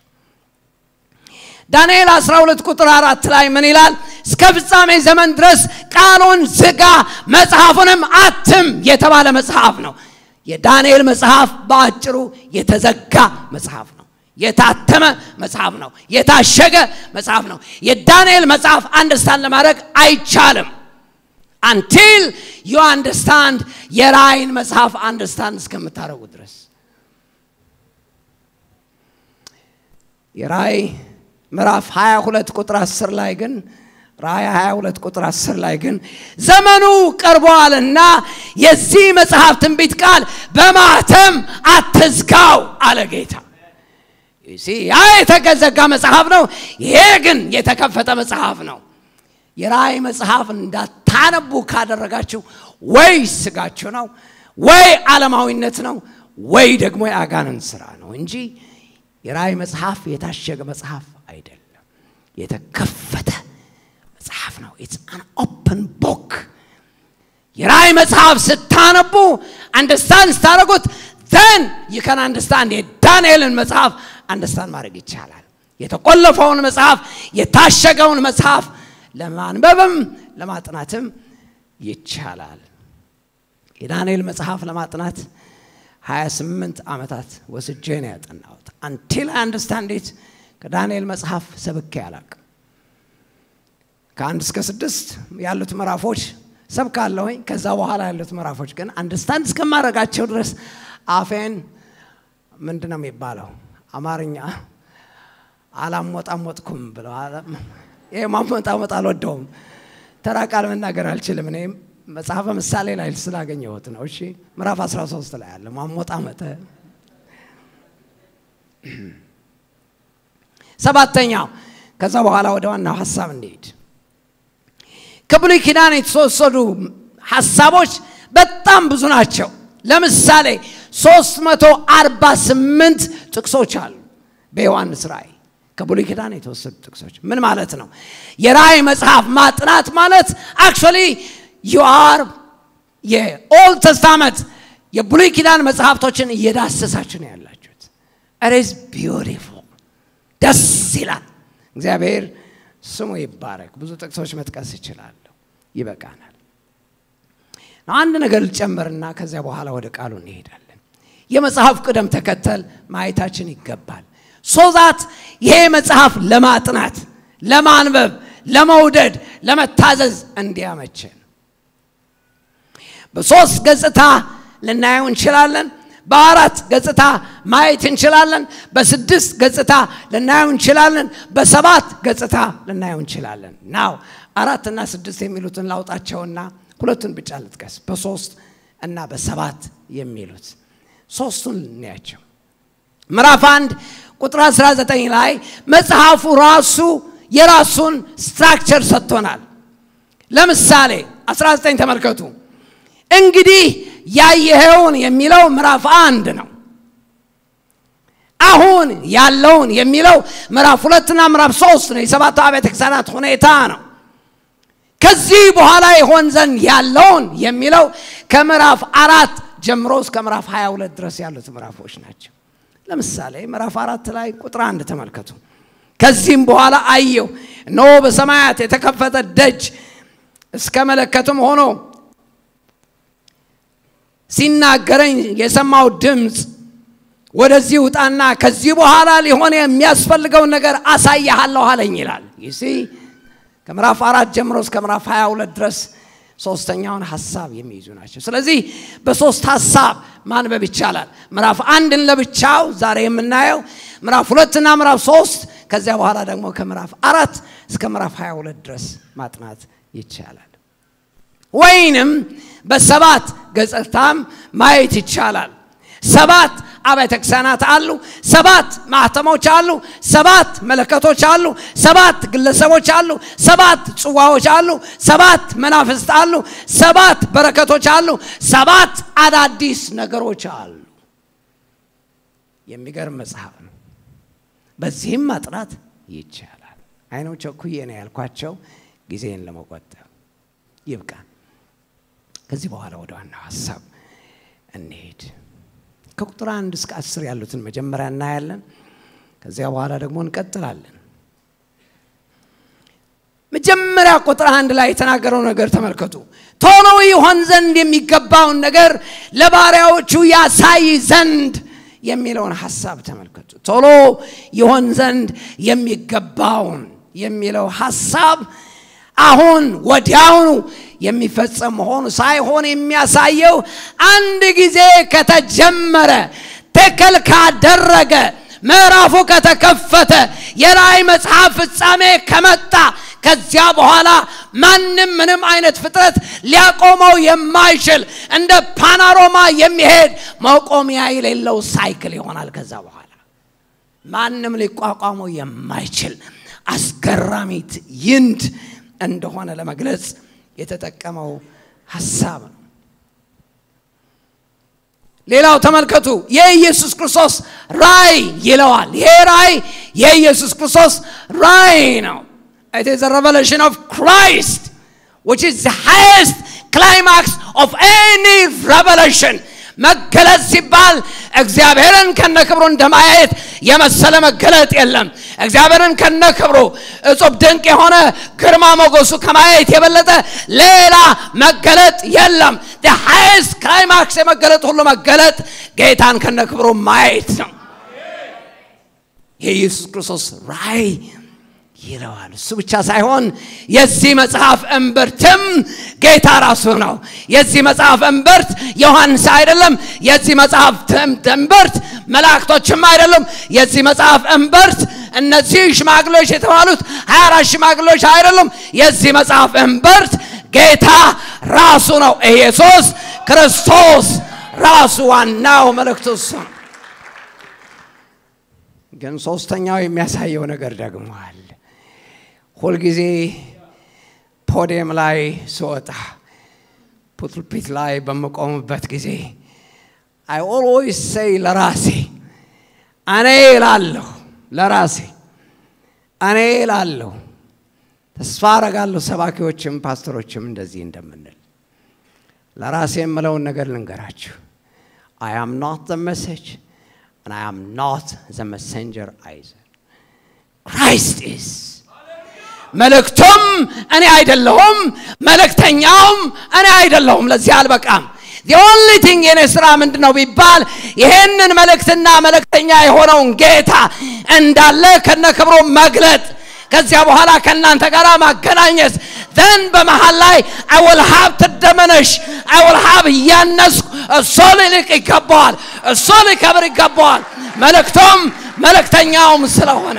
ዳንኤል 12 ቁጥር አራት ላይ ምን ይላል? እስከ ፍጻሜ ዘመን ድረስ ቃሉን ዝጋ፣ መጽሐፉንም አትም የተባለ መጽሐፍ ነው። የዳንኤል መጽሐፍ በአጭሩ የተዘጋ መጽሐፍ ነው። የታተመ መጽሐፍ ነው። የታሸገ መጽሐፍ ነው። የዳንኤል መጽሐፍ አንደርስታንድ ለማድረግ አይቻልም አንቲል ዩ አንደርስታንድ የራእይን መጽሐፍ አንደርስታንድ እስከምታደርጉ ድረስ። የራእይ ምዕራፍ 22 ቁጥር 10 ላይ ግን ራእይ 22 ቁጥር 10 ላይ ግን ዘመኑ ቀርቧልና የዚህ መጽሐፍ ትንቢት ቃል በማተም አትዝጋው አለ ጌታ። ያ የተዘጋ መጽሐፍ ነው። ይሄ ግን የተከፈተ መጽሐፍ ነው። የራእይ መጽሐፍ እንዳታነቡ ካደረጋችሁ ወይ ስጋችሁ ነው ወይ ዓለማዊነት ነው ወይ ደግሞ የአጋንንት ስራ ነው እንጂ የራእይ መጽሐፍ የታሸገ መጽሐፍ አይደለም። የተከፈተ መጽሐፍ ነው። ኢትስ አን ኦፕን ቦክ። የራእይ መጽሐፍ ስታነቡ አንደርስታንድ ስታደረጉት ዘን ይከን አንደርስታንድ የዳንኤልን መጽሐፍ አንደርስታንድ ማድረግ ይቻላል። የተቆለፈውን መጽሐፍ የታሸገውን መጽሐፍ ለማንበብም ለማጥናትም ይቻላል። የዳንኤል መጽሐፍ ለማጥናት 28 ዓመታት ወስጄ ነው ያጠናሁት። አንቲል አንደርስታንድ ኢት ከዳንኤል መጽሐፍ ሰብኬ አላቅም። ከአንድ እስከ ስድስት ያሉት ምዕራፎች ሰብካለሁኝ። ከዛ በኋላ ያሉት ምዕራፎች ግን አንደርስታንድ እስከማድረጋቸው ድረስ አፌን ምንድን ነው የሚባለው አማርኛ አላሞጣሞጥኩም ብለው ይሄ ማሞጣሞጥ አልወደውም። ተራ ቃል መናገር አልችልም። እኔ መጽሐፈ ምሳሌ ላይ ስላገኘሁት ነው። እሺ ምዕራፍ 13 ላይ አለ ማሞጣመጠ። ሰባተኛው ከዛ በኋላ ወደ ዋናው ሀሳብ እንሄድ። ከብሉይ ኪዳን የተወሰዱ ሀሳቦች በጣም ብዙ ናቸው። ለምሳሌ 348 ጥቅሶች አሉ በዮሐንስ ራእይ ከብሉይ ኪዳን የተወሰዱ ጥቅሶች ምን ማለት ነው? የራእይ መጽሐፍ ማጥናት ማለት አክቹዋሊ ዩ አር የኦልድ ተስታመንት የብሉይ ኪዳን መጽሐፍቶችን እየዳሰሳችሁ ነው ያላችሁት። ኢዝ ቢዩቲፉል ደስ ይላል። እግዚአብሔር ስሙ ይባረክ። ብዙ ጥቅሶች መጥቀስ ይችላለሁ፣ ይበቃናል። አንድ ነገር ልጨምርና ከዚያ በኋላ ወደ ቃሉ እንሄዳለን። የመጽሐፍ ቅደም ተከተል ማየታችን ይገባል። ሶዛት ይሄ መጽሐፍ ለማጥናት፣ ለማንበብ፣ ለመውደድ፣ ለመታዘዝ እንዲያመችን በሶስት ገጽታ ልናየው እንችላለን። በአራት ገጽታ ማየት እንችላለን። በስድስት ገጽታ ልናየው እንችላለን። በሰባት ገጽታ ልናየው እንችላለን። ናው አራትና ስድስት የሚሉትን ላውጣቸውና ሁለቱን ብቻ ልጥቀስ። በሶስት እና በሰባት የሚሉት ሶስቱን ልናያቸው። ምዕራፍ አንድ ቁጥር 19 ላይ መጽሐፉ ራሱ የራሱን ስትራክቸር ሰጥቶናል። ለምሳሌ 19 ተመልከቱ። እንግዲህ ያየኸውን የሚለው ምዕራፍ አንድ ነው። አሁን ያለውን የሚለው ምዕራፍ ሁለትና ምዕራፍ ሶስት ነው። የሰባቱ አብያተ ክርስቲያናት ሁኔታ ነው። ከዚህ በኋላ ይሆን ዘንድ ያለውን የሚለው ከምዕራፍ አራት ጀምሮ እስከ ምዕራፍ 22 ድረስ ያሉት ምዕራፎች ናቸው። ለምሳሌ ምዕራፍ አራት ላይ ቁጥር አንድ ተመልከቱ። ከዚህም በኋላ አየሁ፣ እነሆ በሰማያት የተከፈተ ደጅ እስከ መለከትም ሆኖ ሲናገረኝ የሰማው ድምፅ ወደዚህ ውጣና ከዚህ በኋላ ሊሆን የሚያስፈልገውን ነገር አሳያሃለሁ አለኝ ይላል። ይሲ ከምዕራፍ አራት ጀምሮ እስከ ምዕራፍ 22 ድረስ ሶስተኛውን ሀሳብ የሚይዙ ናቸው። ስለዚህ በሶስት ሀሳብ ማንበብ ይቻላል። ምዕራፍ አንድን ለብቻው ዛሬ የምናየው፣ ምዕራፍ ሁለትና ምዕራፍ ሶስት ከዚያ በኋላ ደግሞ ከምዕራፍ አራት እስከ ምዕራፍ 22 ድረስ ማጥናት ይቻላል። ወይንም በሰባት ገጽታም ማየት ይቻላል። ሰባት አብያተ ክርስቲያናት አሉ። ሰባት ማህተሞች አሉ። ሰባት መለከቶች አሉ። ሰባት ግለሰቦች አሉ። ሰባት ጽዋዎች አሉ። ሰባት መናፍስት አሉ። ሰባት በረከቶች አሉ። ሰባት አዳዲስ ነገሮች አሉ። የሚገርም መጽሐፍ ነው። በዚህም ማጥናት ይቻላል። አይኖች ቸኩዬ ነው ያልኳቸው ጊዜን ለመቆጠብ ይብቃን። ከዚህ በኋላ ወደ ዋናው ሀሳብ እንሄድ። ከቁጥር አንድ እስከ አስር ያሉትን መጀመሪያ እናያለን። ከዚያ በኋላ ደግሞ እንቀጥላለን። መጀመሪያ ቁጥር አንድ ላይ የተናገረው ነገር ተመልከቱ። ቶሎ ይሆን ዘንድ የሚገባውን ነገር ለባሪያዎቹ ያሳይ ዘንድ የሚለውን ሀሳብ ተመልከቱ። ቶሎ ይሆን ዘንድ የሚገባውን የሚለው ሀሳብ አሁን ወዲያውኑ የሚፈጸም መሆኑ ሳይሆን የሚያሳየው አንድ ጊዜ ከተጀመረ ትክክል ካደረገ ምዕራፉ ከተከፈተ የራእይ መጽሐፍ ፍጻሜ ከመጣ ከዚያ በኋላ ማንም ምንም አይነት ፍጥረት ሊያቆመው የማይችል እንደ ፓናሮማ የሚሄድ መቆሚያ የሌለው ሳይክል ይሆናል። ከዛ በኋላ ማንም ሊቋቋመው የማይችል አስገራሚ ትዕይንት እንደሆነ ለመግለጽ የተጠቀመው ሀሳብ ነው። ሌላው ተመልከቱ፣ የኢየሱስ ክርስቶስ ራእይ ይለዋል። ይሄ ራእይ የኢየሱስ ክርስቶስ ራእይ ነው። It is a revelation of Christ, which is the highest climax of any revelation. መገለጥ ሲባል እግዚአብሔርን ከነክብሩ እንደማየት የመሰለ መገለጥ የለም። እግዚአብሔርን ከነክብሩ እጹብ ድንቅ የሆነ ግርማ ሞገሱ ከማየት የበለጠ ሌላ መገለጥ የለም። the highest climax የመገለጥ ሁሉ መገለጥ ጌታን ከነክብሩ ማየት ነው። የኢየሱስ ክርስቶስ ራእይ ይለዋል። እሱ ብቻ ሳይሆን የዚህ መጽሐፍ እምብርትም ጌታ ራሱ ነው። የዚህ መጽሐፍ እምብርት ዮሐንስ አይደለም። የዚህ መጽሐፍ እምብርት መላእክቶችም አይደለም። የዚህ መጽሐፍ እምብርት እነዚህ ሽማግሌዎች የተባሉት ሀያ አራት ሽማግሌዎች አይደሉም። የዚህ መጽሐፍ እምብርት ጌታ ራሱ ነው። ኢየሱስ ክርስቶስ ራሱ ዋናው መልእክቱ እሱ ነው። ግን ሶስተኛው የሚያሳየው ነገር ደግሞ አለ። ሁልጊዜ ፖዲየም ላይ ስወጣ ፑልፒት ላይ በምቆምበት ጊዜ አይ ኦልዌይስ ሴይ ለራሴ እኔ እላለሁ፣ ለራሴ እኔ እላለሁ። ተስፋ አረጋለሁ ሰባኪዎችም ፓስተሮችም እንደዚህ እንደምንል ለራሴ የምለውን ነገር ልንገራችሁ። አይ አም ኖት ዘ መሴጅ and I am not the messenger either. Christ is. መልእክቱም እኔ አይደለሁም፣ መልእክተኛውም እኔ አይደለሁም። ለዚህ አልበቃም። the only thing የኔ ስራ ምንድን ነው ቢባል ይሄንን መልእክትና መልእክተኛ የሆነውን ጌታ እንዳለ ከነ ክብሩ መግለጥ ከዚያ በኋላ ከእናንተ ጋር ማገናኘት ዘን በመሃል ላይ አወል ሀብ ትደመነሽ አወል ሀብ እያነስኩ እሱ ሊልቅ ይገባዋል፣ እሱ ሊከብር ይገባዋል። መልእክቶም መልእክተኛውም ስለሆነ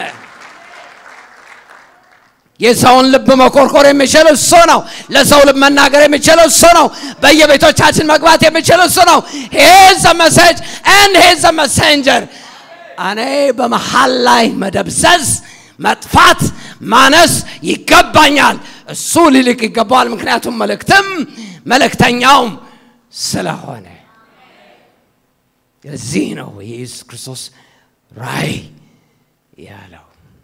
የሰውን ልብ መኮርኮር የሚችል እሱ ነው። ለሰው ልብ መናገር የሚችል እሱ ነው። በየቤቶቻችን መግባት የሚችል እሱ ነው። ሄዝ ዘ መሴጅ ኤንድ ሄዝ ዘ መሰንጀር። እኔ በመሃል ላይ መደብዘዝ፣ መጥፋት፣ ማነስ ይገባኛል። እሱ ሊልቅ ይገባዋል። ምክንያቱም መልእክትም መልእክተኛውም ስለሆነ እዚህ ነው የኢየሱስ ክርስቶስ ራእይ ያለው።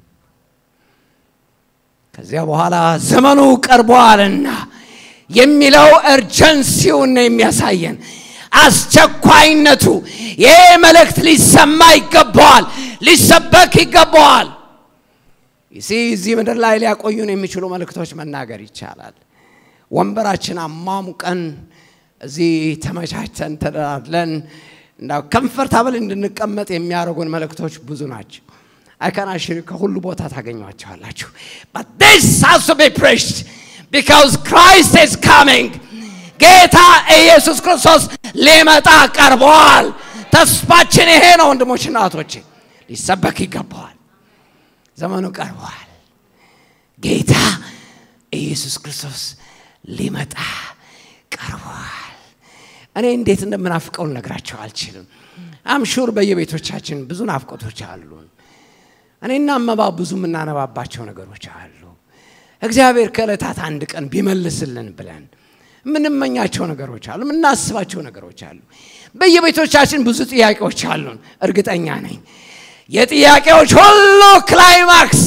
ከዚያ በኋላ ዘመኑ ቀርቧልና የሚለው እርጀንሲውን ነው የሚያሳየን፣ አስቸኳይነቱ። ይሄ መልእክት ሊሰማ ይገባዋል፣ ሊሰበክ ይገባዋል። ይሲ እዚህ ምድር ላይ ሊያቆዩን የሚችሉ መልእክቶች መናገር ይቻላል። ወንበራችን አሟሙቀን እዚህ ተመቻችተን ተደላድለን እንዳው ከምፈርታብል እንድንቀመጥ የሚያደርጉን መልእክቶች ብዙ ናቸው። አይከናሽሪ ከሁሉ ቦታ ታገኟቸዋላችሁ። but this has to be preached because Christ is coming ጌታ ኢየሱስ ክርስቶስ ሊመጣ ቀርበዋል። ተስፋችን ይሄ ነው ወንድሞችና እህቶቼ፣ ሊሰበክ ይገባዋል። ዘመኑ ቀርበዋል። ጌታ ኢየሱስ ክርስቶስ ሊመጣ ቀርበዋል። እኔ እንዴት እንደምናፍቀው ልነግራቸው አልችልም። አምሹር በየቤቶቻችን ብዙ ናፍቆቶች አሉን። እኔና አመባ ብዙ የምናነባባቸው ነገሮች አሉ። እግዚአብሔር ከዕለታት አንድ ቀን ቢመልስልን ብለን የምንመኛቸው ነገሮች አሉ፣ የምናስባቸው ነገሮች አሉ። በየቤቶቻችን ብዙ ጥያቄዎች አሉን። እርግጠኛ ነኝ የጥያቄዎች ሁሉ ክላይማክስ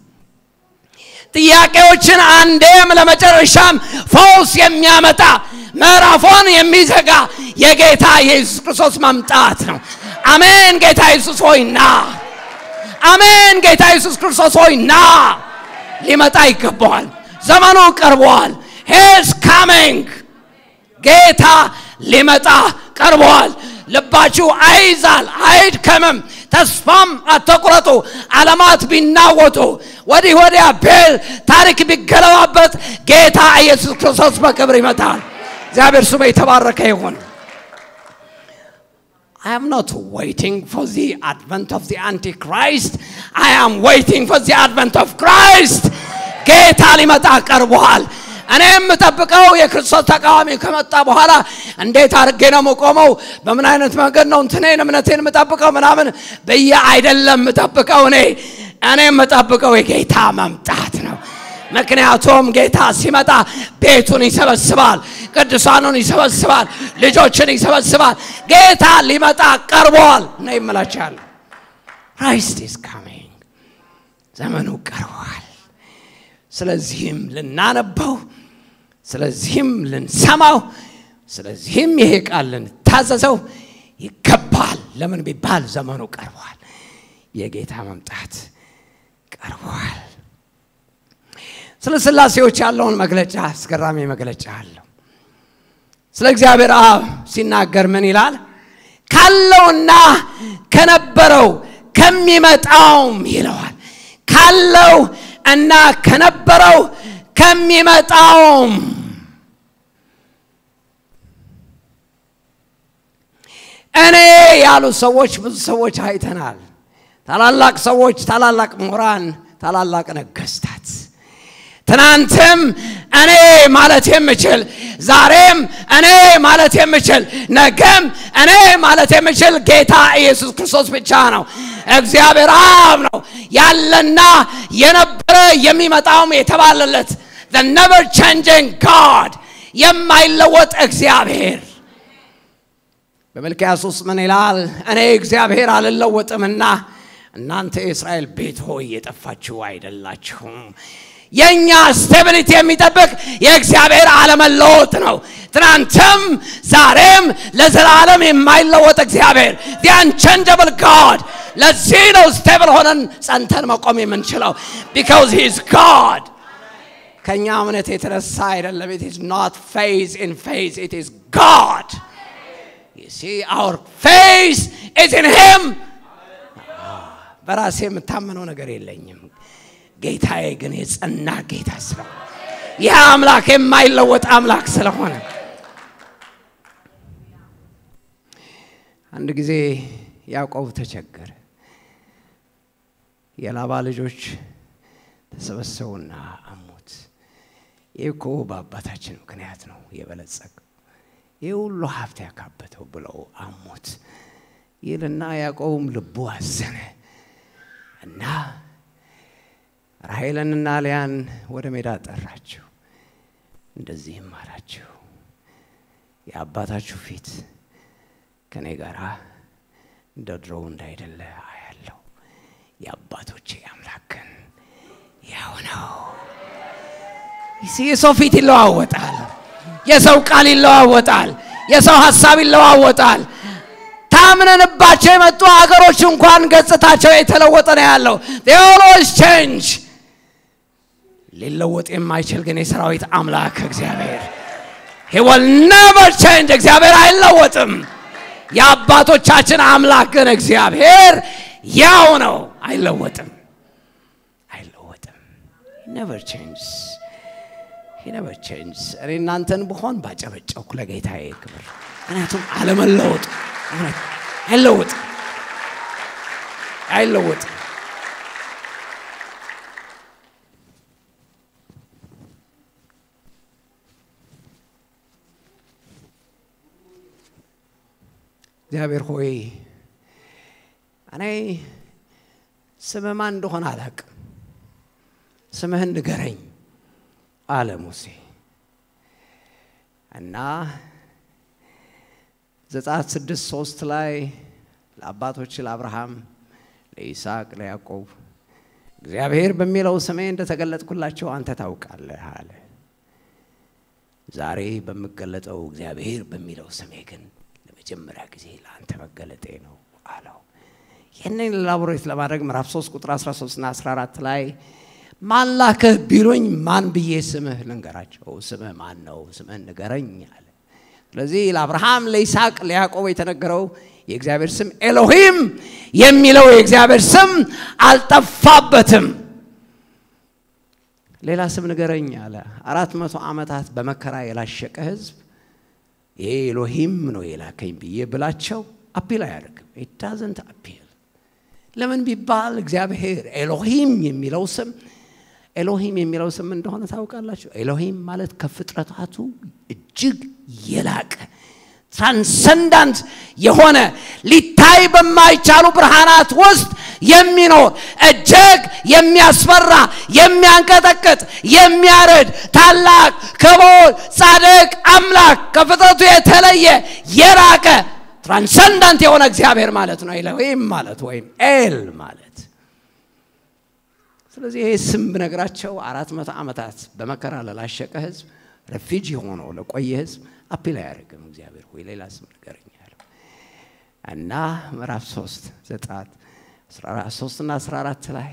ጥያቄዎችን አንዴም ለመጨረሻም ፈውስ የሚያመጣ ምዕራፎን የሚዘጋ የጌታ የኢየሱስ ክርስቶስ መምጣት ነው። አሜን። ጌታ ኢየሱስ ሆይ ና። አሜን። ጌታ ኢየሱስ ክርስቶስ ሆይ ና። ሊመጣ ይገባዋል። ዘመኑ ቀርበዋል። ሄስ ካሚንግ ጌታ ሊመጣ ቀርበዋል። ልባችሁ አይዛል፣ አይድከምም፣ ተስፋም አትቁረጡ። ዓለማት ቢናወጡ ወዲህ ወዲያ ቤል ታሪክ ቢገለባበት ጌታ ኢየሱስ ክርስቶስ በክብር ይመጣል። እግዚአብሔር ስሙ የተባረከ ይሁን። I am not waiting for the advent of the Antichrist. I am waiting for the advent of Christ. ጌታ ሊመጣ ቀርቧል። እኔ የምጠብቀው የክርስቶስ ተቃዋሚ ከመጣ በኋላ እንዴት አድርጌ ነው የምቆመው? በምን አይነት መንገድ ነው እንትኔን እምነቴን የምጠብቀው ምናምን ብዬ አይደለም የምጠብቀው። እኔ እኔ የምጠብቀው የጌታ መምጣት ነው። ምክንያቱም ጌታ ሲመጣ ቤቱን ይሰበስባል፣ ቅዱሳኑን ይሰበስባል፣ ልጆችን ይሰበስባል። ጌታ ሊመጣ ቀርቧል ነው ይመላቻል። ክራይስት ኢዝ ካሚንግ ዘመኑ ቀርቧል። ስለዚህም ልናነበው፣ ስለዚህም ልንሰማው፣ ስለዚህም ይሄ ቃል ልንታዘዘው ይገባል። ለምን ቢባል ዘመኑ ቀርቧል። የጌታ መምጣት ቀርቧል። ስለ ስላሴዎች ያለውን መግለጫ አስገራሚ መግለጫ አለው። ስለ እግዚአብሔር አብ ሲናገር ምን ይላል? ካለውና ከነበረው ከሚመጣውም ይለዋል። ካለው እና ከነበረው ከሚመጣውም እኔ ያሉ ሰዎች ብዙ ሰዎች አይተናል። ታላላቅ ሰዎች፣ ታላላቅ ምሁራን፣ ታላላቅ ነገስታት ትናንትም እኔ ማለት የምችል ዛሬም እኔ ማለት የምችል ነገም እኔ ማለት የምችል ጌታ ኢየሱስ ክርስቶስ ብቻ ነው። እግዚአብሔር አብ ነው ያለና የነበረ የሚመጣውም የተባለለት the never changing God የማይለወጥ እግዚአብሔር በሚልክያስ ውስጥ ምን ይላል? እኔ እግዚአብሔር አልለወጥምና እናንተ የእስራኤል ቤት ሆይ የጠፋችሁ አይደላችሁም። የእኛ ስቴቢሊቲ የሚጠብቅ የእግዚአብሔር አለመለወጥ ነው። ትናንትም ዛሬም ለዘላለም የማይለወጥ እግዚአብሔር the unchangeable God ለዚህ ነው ስቴብል ሆነን ጸንተን መቆም የምንችለው because he is God ከእኛ እምነት የተነሳ አይደለም it is not faith in faith it is God you see our faith is in him በራሴ የምታመነው ነገር የለኝም ጌታዬ ግን የጸና ጌታ ስለሆነ ይህ አምላክ የማይለወጥ አምላክ ስለሆነ አንድ ጊዜ ያዕቆብ ተቸገረ። የላባ ልጆች ተሰበሰቡና አሙት። ይህ እኮ በአባታችን ምክንያት ነው የበለጸገው፣ ይህ ሁሉ ሀብት ያካበተው ብለው አሙት ይልና ያዕቆብም ልቡ አዘነ እና ራሔልንና ልያን ወደ ሜዳ ጠራችሁ። እንደዚህም አላችሁ፣ የአባታችሁ ፊት ከእኔ ጋር እንደ ድሮው እንዳይደለ አያለው። የአባቶቼ አምላክ ግን ያው ነው። የሰው ፊት ይለዋወጣል። የሰው ቃል ይለዋወጣል። የሰው ሀሳብ ይለዋወጣል። ታምነንባቸው የመጡ አገሮች እንኳን ገጽታቸው የተለወጠ ነው ያለው። ኦልዌይስ ቼንጅ ሊለወጥ የማይችል ግን የሰራዊት አምላክ እግዚአብሔር he will never change እግዚአብሔር አይለወጥም። የአባቶቻችን አምላክ ግን እግዚአብሔር ያው ነው፣ አይለወጥም፣ አይለወጥም። never changes he never changes። እኔ እናንተን ብሆን ባጨበጨብኩ ለጌታዬ ክብር፣ ምክንያቱም አለመለወጡ እውነት አይለወጥም፣ አይለወጥም። እግዚአብሔር ሆይ እኔ ስምህ ማን እንደሆነ አላቅም፣ ስምህን ንገረኝ አለ ሙሴ እና ዘጸአት ስድስት ሶስት ላይ ለአባቶች ለአብርሃም፣ ለይስሐቅ፣ ለያዕቆብ እግዚአብሔር በሚለው ስሜ እንደተገለጥኩላቸው አንተ ታውቃለህ አለ። ዛሬ በምገለጠው እግዚአብሔር በሚለው ስሜ ግን ለመጀመሪያ ጊዜ ለአንተ መገለጤ ነው አለው። ይህንን ላቦሬት ለማድረግ ምዕራፍ 3 ቁጥር 13 እና 14 ላይ ማን ላከህ ቢሉኝ ማን ብዬ ስምህ ልንገራቸው? ስምህ ማን ነው? ስምህን ንገረኝ አለ። ስለዚህ ለአብርሃም፣ ለይስሐቅ፣ ለያዕቆብ የተነገረው የእግዚአብሔር ስም ኤሎሂም የሚለው የእግዚአብሔር ስም አልጠፋበትም። ሌላ ስም ንገረኝ አለ። አራት መቶ ዓመታት በመከራ የላሸቀ ህዝብ ይሄ ኤሎሂም ነው የላከኝ ብዬ ብላቸው አፒል አያደርግም። ኢት ዳዝንት አፒል ለምን ቢባል እግዚአብሔር ኤሎሂም የሚለው ስም ኤሎሂም የሚለው ስም እንደሆነ ታውቃላችሁ። ኤሎሂም ማለት ከፍጥረታቱ እጅግ የላቀ ትራንሰንዳንት የሆነ ሊታይ በማይቻሉ ብርሃናት ውስጥ የሚኖር እጅግ የሚያስፈራ የሚያንቀጠቅጥ የሚያርድ ታላቅ ክቡር ጻድቅ አምላክ ከፍጥረቱ የተለየ የራቀ ትራንሰንዳንት የሆነ እግዚአብሔር ማለት ነው ኤሎሂም ማለት ወይም ኤል ማለት ስለዚህ ይህ ስም ብነግራቸው አራት መቶ ዓመታት በመከራ ለላሸቀ ህዝብ ረፊጂ ሆኖ ለቆየ ህዝብ አፒል አያደርግም እግዚአብሔር ሆይ ሌላ ስም ንገረኝ ያለው እና ምዕራፍ ሶስት ዘጸአት ሶስት እና አስራ አራት ላይ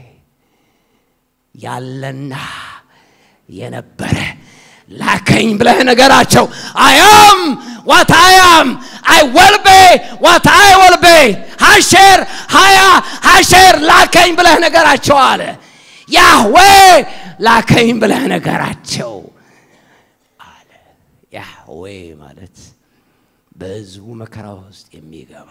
ያለና የነበረ ላከኝ ብለህ ነገራቸው አያም ዋት አያም አይ ወልቤ ዋት አይ ወልቤ ሀሼር ሀያ ሀሼር ላከኝ ብለህ ነገራቸው አለ ያህዌ ላከኝ ብለህ ነገራቸው አለ ያህዌ ማለት በህዝቡ መከራ ውስጥ የሚገባ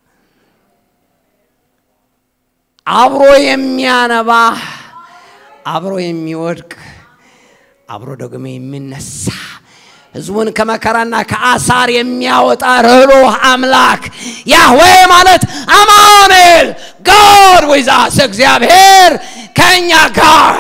አብሮ የሚያነባ አብሮ የሚወድቅ አብሮ ደግሞ የሚነሳ ህዝቡን ከመከራና ከአሳር የሚያወጣ ርኅሩህ አምላክ ያህዌ ማለት አማኑኤል ጋድ ዊዛስ እግዚአብሔር ከእኛ ጋር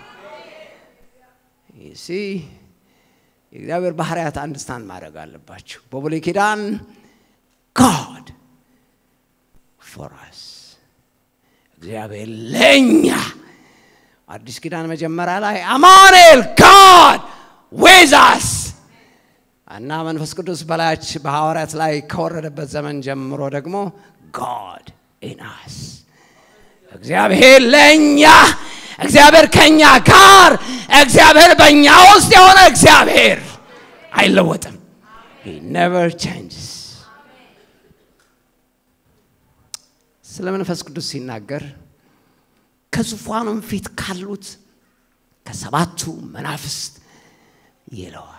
ሲ የእግዚአብሔር ባህርያት አንድ ስታንድ ማድረግ አለባቸው በብሉይ ኪዳን ጋድ ፎር አስ እግዚአብሔር ለእኛ አዲስ ኪዳን መጀመሪያ ላይ አማኑኤል ጋድ ዌዛስ እና መንፈስ ቅዱስ በላያች በሐዋርያት ላይ ከወረደበት ዘመን ጀምሮ ደግሞ ጋድ ኢናስ እግዚአብሔር ለእኛ እግዚአብሔር ከእኛ ጋር እግዚአብሔር በእኛ ውስጥ የሆነ እግዚአብሔር አይለወጥም ነቨር ቼንጅስ ስለ መንፈስ ቅዱስ ሲናገር ከዙፋኑም ፊት ካሉት ከሰባቱ መናፍስት ይለዋል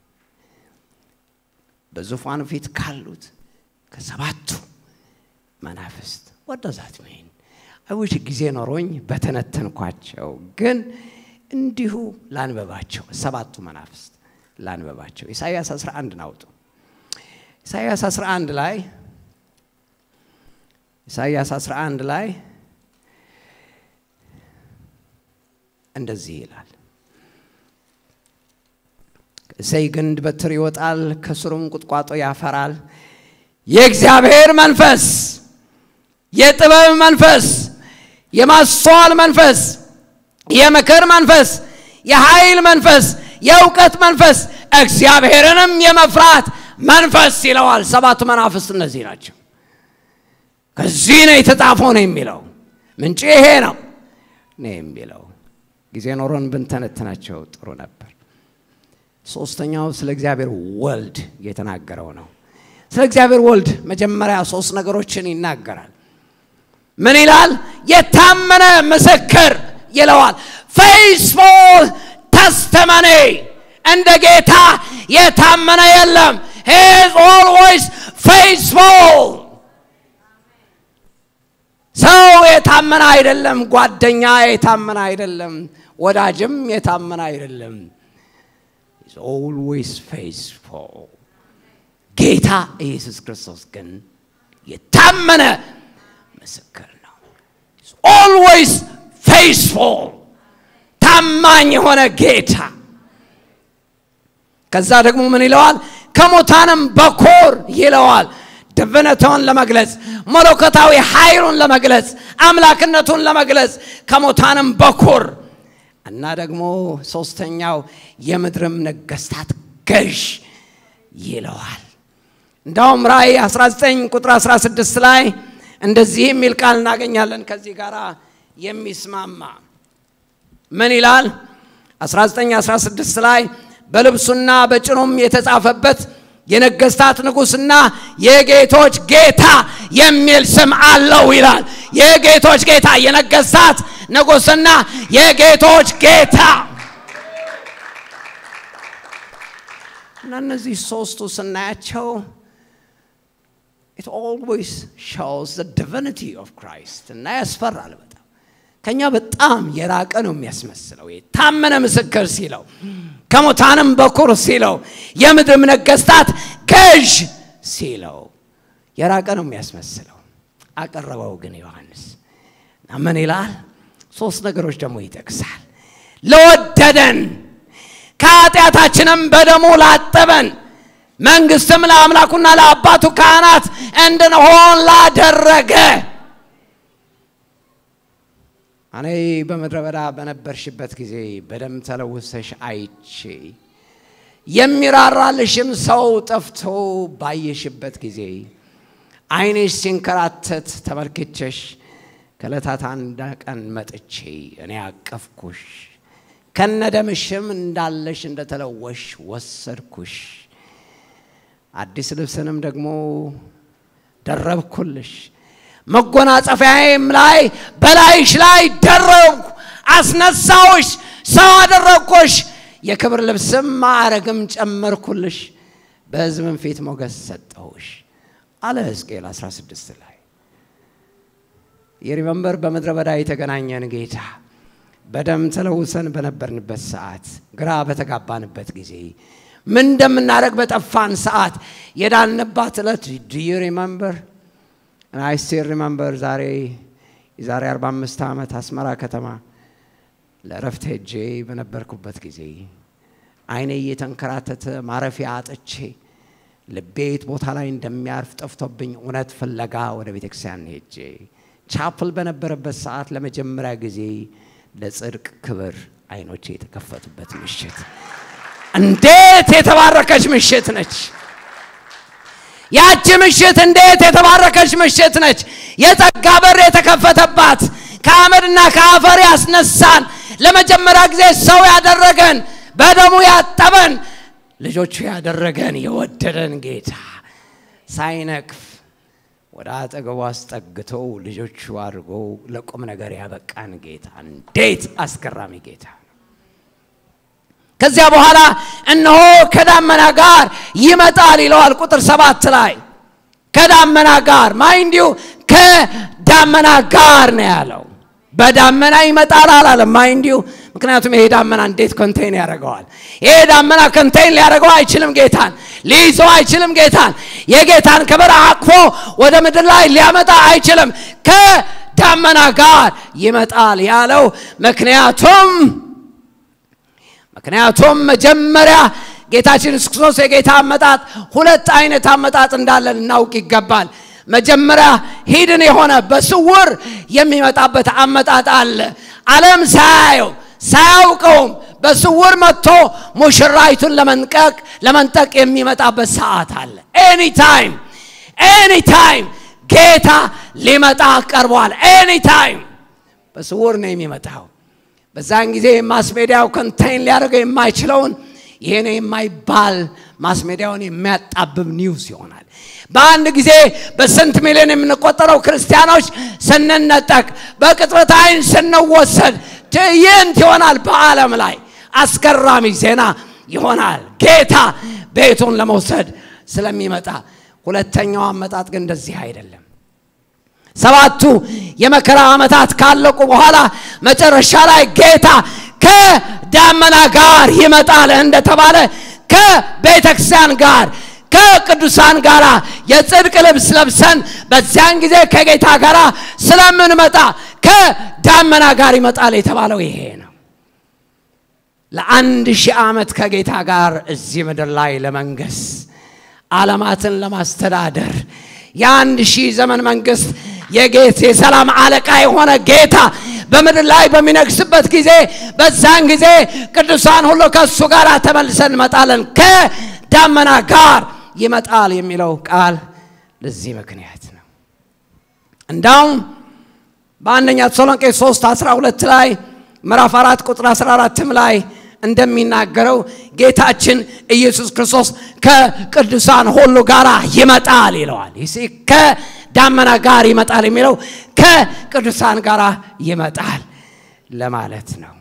በዙፋኑ ፊት ካሉት ከሰባቱ መናፍስት ወደዛት ሚን አይውሽ ጊዜ ኖሮኝ በተነተንኳቸው ግን እንዲሁ ላንበባቸው ሰባቱ መናፍስት ላንበባቸው ኢሳይያስ 11 ናውጡ ኢሳይያስ 11 ላይ ኢሳይያስ 11 ላይ እንደዚህ ይላል እሰይ ግንድ በትር ይወጣል ከስሩም ቁጥቋጦ ያፈራል የእግዚአብሔር መንፈስ የጥበብ መንፈስ የማስተዋል መንፈስ የምክር መንፈስ የኃይል መንፈስ የእውቀት መንፈስ እግዚአብሔርንም የመፍራት መንፈስ ይለዋል ሰባቱ መናፍስት እነዚህ ናቸው ከዚህ ነው የተጻፈው ነው የሚለው ምንጭ ይሄ ነው ነው የሚለው ጊዜ ኖሮን ብንተነትናቸው ጥሩ ነበር ሶስተኛው ስለ እግዚአብሔር ወልድ የተናገረው ነው ስለ እግዚአብሔር ወልድ መጀመሪያ ሶስት ነገሮችን ይናገራል ምን ይላል የታመነ ምስክር ይለዋል ፌስፉል ተስተመኔ እንደ ጌታ የታመነ የለም ሂዝ ኦልዌይስ ፌስፉል ሰው የታመነ አይደለም ጓደኛ የታመነ አይደለም ወዳጅም የታመነ አይደለም is always faithful ጌታ ኢየሱስ ክርስቶስ ግን የታመነ ምስክር ነው always faithful ታማኝ የሆነ ጌታ ከዛ ደግሞ ምን ይለዋል ከሙታንም በኮር ይለዋል ድብነቱን ለመግለጽ መለኮታዊ ኃይሉን ለመግለጽ አምላክነቱን ለመግለጽ ከሙታንም በኩር እና ደግሞ ሶስተኛው የምድርም ነገስታት ገዥ ይለዋል እንዳውም ራእይ 19 ቁጥር 16 ላይ እንደዚህ የሚል ቃል እናገኛለን ከዚህ ጋር የሚስማማ ምን ይላል 1916 ላይ በልብሱና በጭኑም የተጻፈበት የነገስታት ንጉስና የጌቶች ጌታ የሚል ስም አለው ይላል የጌቶች ጌታ የነገስታት ንጉስና የጌቶች ጌታ እና እነዚህ ሶስቱ ስናያቸው ኢት ኦልዌይስ ሾውስ ዘ ዲቪኒቲ ኦፍ ክራይስት እና ያስፈራል በጣም ከኛ በጣም የራቀ ነው የሚያስመስለው። ታመነ ምስክር ሲለው ከሙታንም በኩር ሲለው የምድርም ነገስታት ገዥ ሲለው የራቀ ነው የሚያስመስለው። አቀረበው ግን ዮሐንስ እና ምን ይላል? ሶስት ነገሮች ደግሞ ይጠቅሳል። ለወደደን ከኃጢአታችንም በደሙ ላጠበን መንግስትም ለአምላኩና ለአባቱ ካህናት እንድንሆን ላደረገ እኔ በምድረ በዳ በነበርሽበት ጊዜ በደም ተለውሰሽ አይቼ የሚራራልሽም ሰው ጠፍቶ ባየሽበት ጊዜ ዓይንሽ ሲንከራተት ተመልክቼሽ ከዕለታት አንድ ቀን መጥቼ እኔ አቀፍኩሽ፣ ከነደምሽም እንዳለሽ እንደተለወሽ ወሰድኩሽ፣ አዲስ ልብስንም ደግሞ ደረብኩልሽ መጎናጸፊያዬም ላይ በላይሽ ላይ ደረብኩ፣ አስነሳውሽ፣ ሰው አደረግኩሽ፣ የክብር ልብስም ማዕረግም ጨመርኩልሽ፣ በሕዝብም ፊት ሞገስ ሰጠውሽ አለ ሕዝቅኤል 16 ላይ የሪመንበር በምድረ በዳ የተገናኘን ጌታ በደም ተለውሰን በነበርንበት ሰዓት ግራ በተጋባንበት ጊዜ ምን እንደምናደርግ በጠፋን ሰዓት የዳንባት ዕለት ዲዩ ሪመንበር አይ ስቲል ሪመምበር ዛሬ የዛሬ 45 ዓመት አስመራ ከተማ ለእረፍት ሄጄ በነበርኩበት ጊዜ አይኔ እየተንከራተተ ማረፊያ አጥቼ ልቤት ቦታ ላይ እንደሚያርፍ ጠፍቶብኝ እውነት ፍለጋ ወደ ቤተክርስቲያን ሄጄ ቻፕል በነበረበት ሰዓት ለመጀመሪያ ጊዜ ለጽድቅ ክብር አይኖቼ የተከፈቱበት ምሽት እንዴት የተባረከች ምሽት ነች! ያቺ ምሽት እንዴት የተባረከች ምሽት ነች! የጸጋ በር የተከፈተባት ከአመድና ከአፈር ያስነሳን ለመጀመሪያ ጊዜ ሰው ያደረገን በደሙ ያጠበን ልጆቹ ያደረገን የወደደን ጌታ ሳይነቅፍ ወደ አጠገቡ አስጠግቶ ልጆቹ አድርጎ ለቁም ነገር ያበቃን ጌታ እንዴት አስገራሚ ጌታ ከዚያ በኋላ እነሆ ከዳመና ጋር ይመጣል ይለዋል ቁጥር ሰባት ላይ ከዳመና ጋር ማይንዲሁ ከዳመና ጋር ነው ያለው በዳመና ይመጣል አላለም ማይንዲሁ ምክንያቱም ይሄ ዳመና እንዴት ኮንቴን ያደርገዋል ይሄ ዳመና ኮንቴን ሊያደርገው አይችልም ጌታን ሊይዘው አይችልም ጌታን የጌታን ክብር አቅፎ ወደ ምድር ላይ ሊያመጣ አይችልም ከዳመና ጋር ይመጣል ያለው ምክንያቱም ምክንያቱም መጀመሪያ ጌታችን ኢየሱስ ክርስቶስ የጌታ አመጣጥ ሁለት አይነት አመጣጥ እንዳለን እናውቅ ይገባል። መጀመሪያ ሂድን የሆነ በስውር የሚመጣበት አመጣጥ አለ። ዓለም ሳያየው ሳያውቀውም በስውር መጥቶ ሙሽራይቱን ለመንቀቅ ለመንጠቅ የሚመጣበት ሰዓት አለ። ኤኒታይም ኤኒታይም ጌታ ሊመጣ ቀርቧል። ኤኒታይም በስውር ነው የሚመጣው። በዛን ጊዜ ማስሜዲያው ኮንቴይን ሊያደርገው የማይችለውን ይሄ ነው የማይባል ማስሜዲያውን የሚያጣብብ ኒውስ ይሆናል። በአንድ ጊዜ በስንት ሚሊዮን የምንቆጠረው ክርስቲያኖች ስንነጠቅ፣ በቅጽበት አይን ስንወሰድ ትዕይንት ይሆናል። በዓለም ላይ አስገራሚ ዜና ይሆናል። ጌታ ቤቱን ለመውሰድ ስለሚመጣ ሁለተኛው አመጣጥ ግን እንደዚህ አይደለም። ሰባቱ የመከራ ዓመታት ካለቁ በኋላ መጨረሻ ላይ ጌታ ከዳመና ጋር ይመጣል እንደተባለ ከቤተ ክርስቲያን ጋር ከቅዱሳን ጋር የጽድቅ ልብስ ለብሰን በዚያን ጊዜ ከጌታ ጋር ስለምንመጣ ከዳመና ጋር ይመጣል የተባለው ይሄ ነው። ለአንድ ሺህ ዓመት ከጌታ ጋር እዚህ ምድር ላይ ለመንገስ ዓለማትን ለማስተዳደር የአንድ ሺህ ዘመን መንግስት የጌት የሰላም አለቃ የሆነ ጌታ በምድር ላይ በሚነግስበት ጊዜ በዛን ጊዜ ቅዱሳን ሁሉ ከእሱ ጋር ተመልሰን እንመጣለን። ከዳመና ጋር ይመጣል የሚለው ቃል ለዚህ ምክንያት ነው። እንዳውም በአንደኛ ተሰሎንቄ 3 12 ላይ ምዕራፍ 4 ቁጥር 14 ላይ እንደሚናገረው ጌታችን ኢየሱስ ክርስቶስ ከቅዱሳን ሁሉ ጋር ይመጣል ይለዋል። ከዳመና ጋር ይመጣል የሚለው ከቅዱሳን ጋር ይመጣል ለማለት ነው።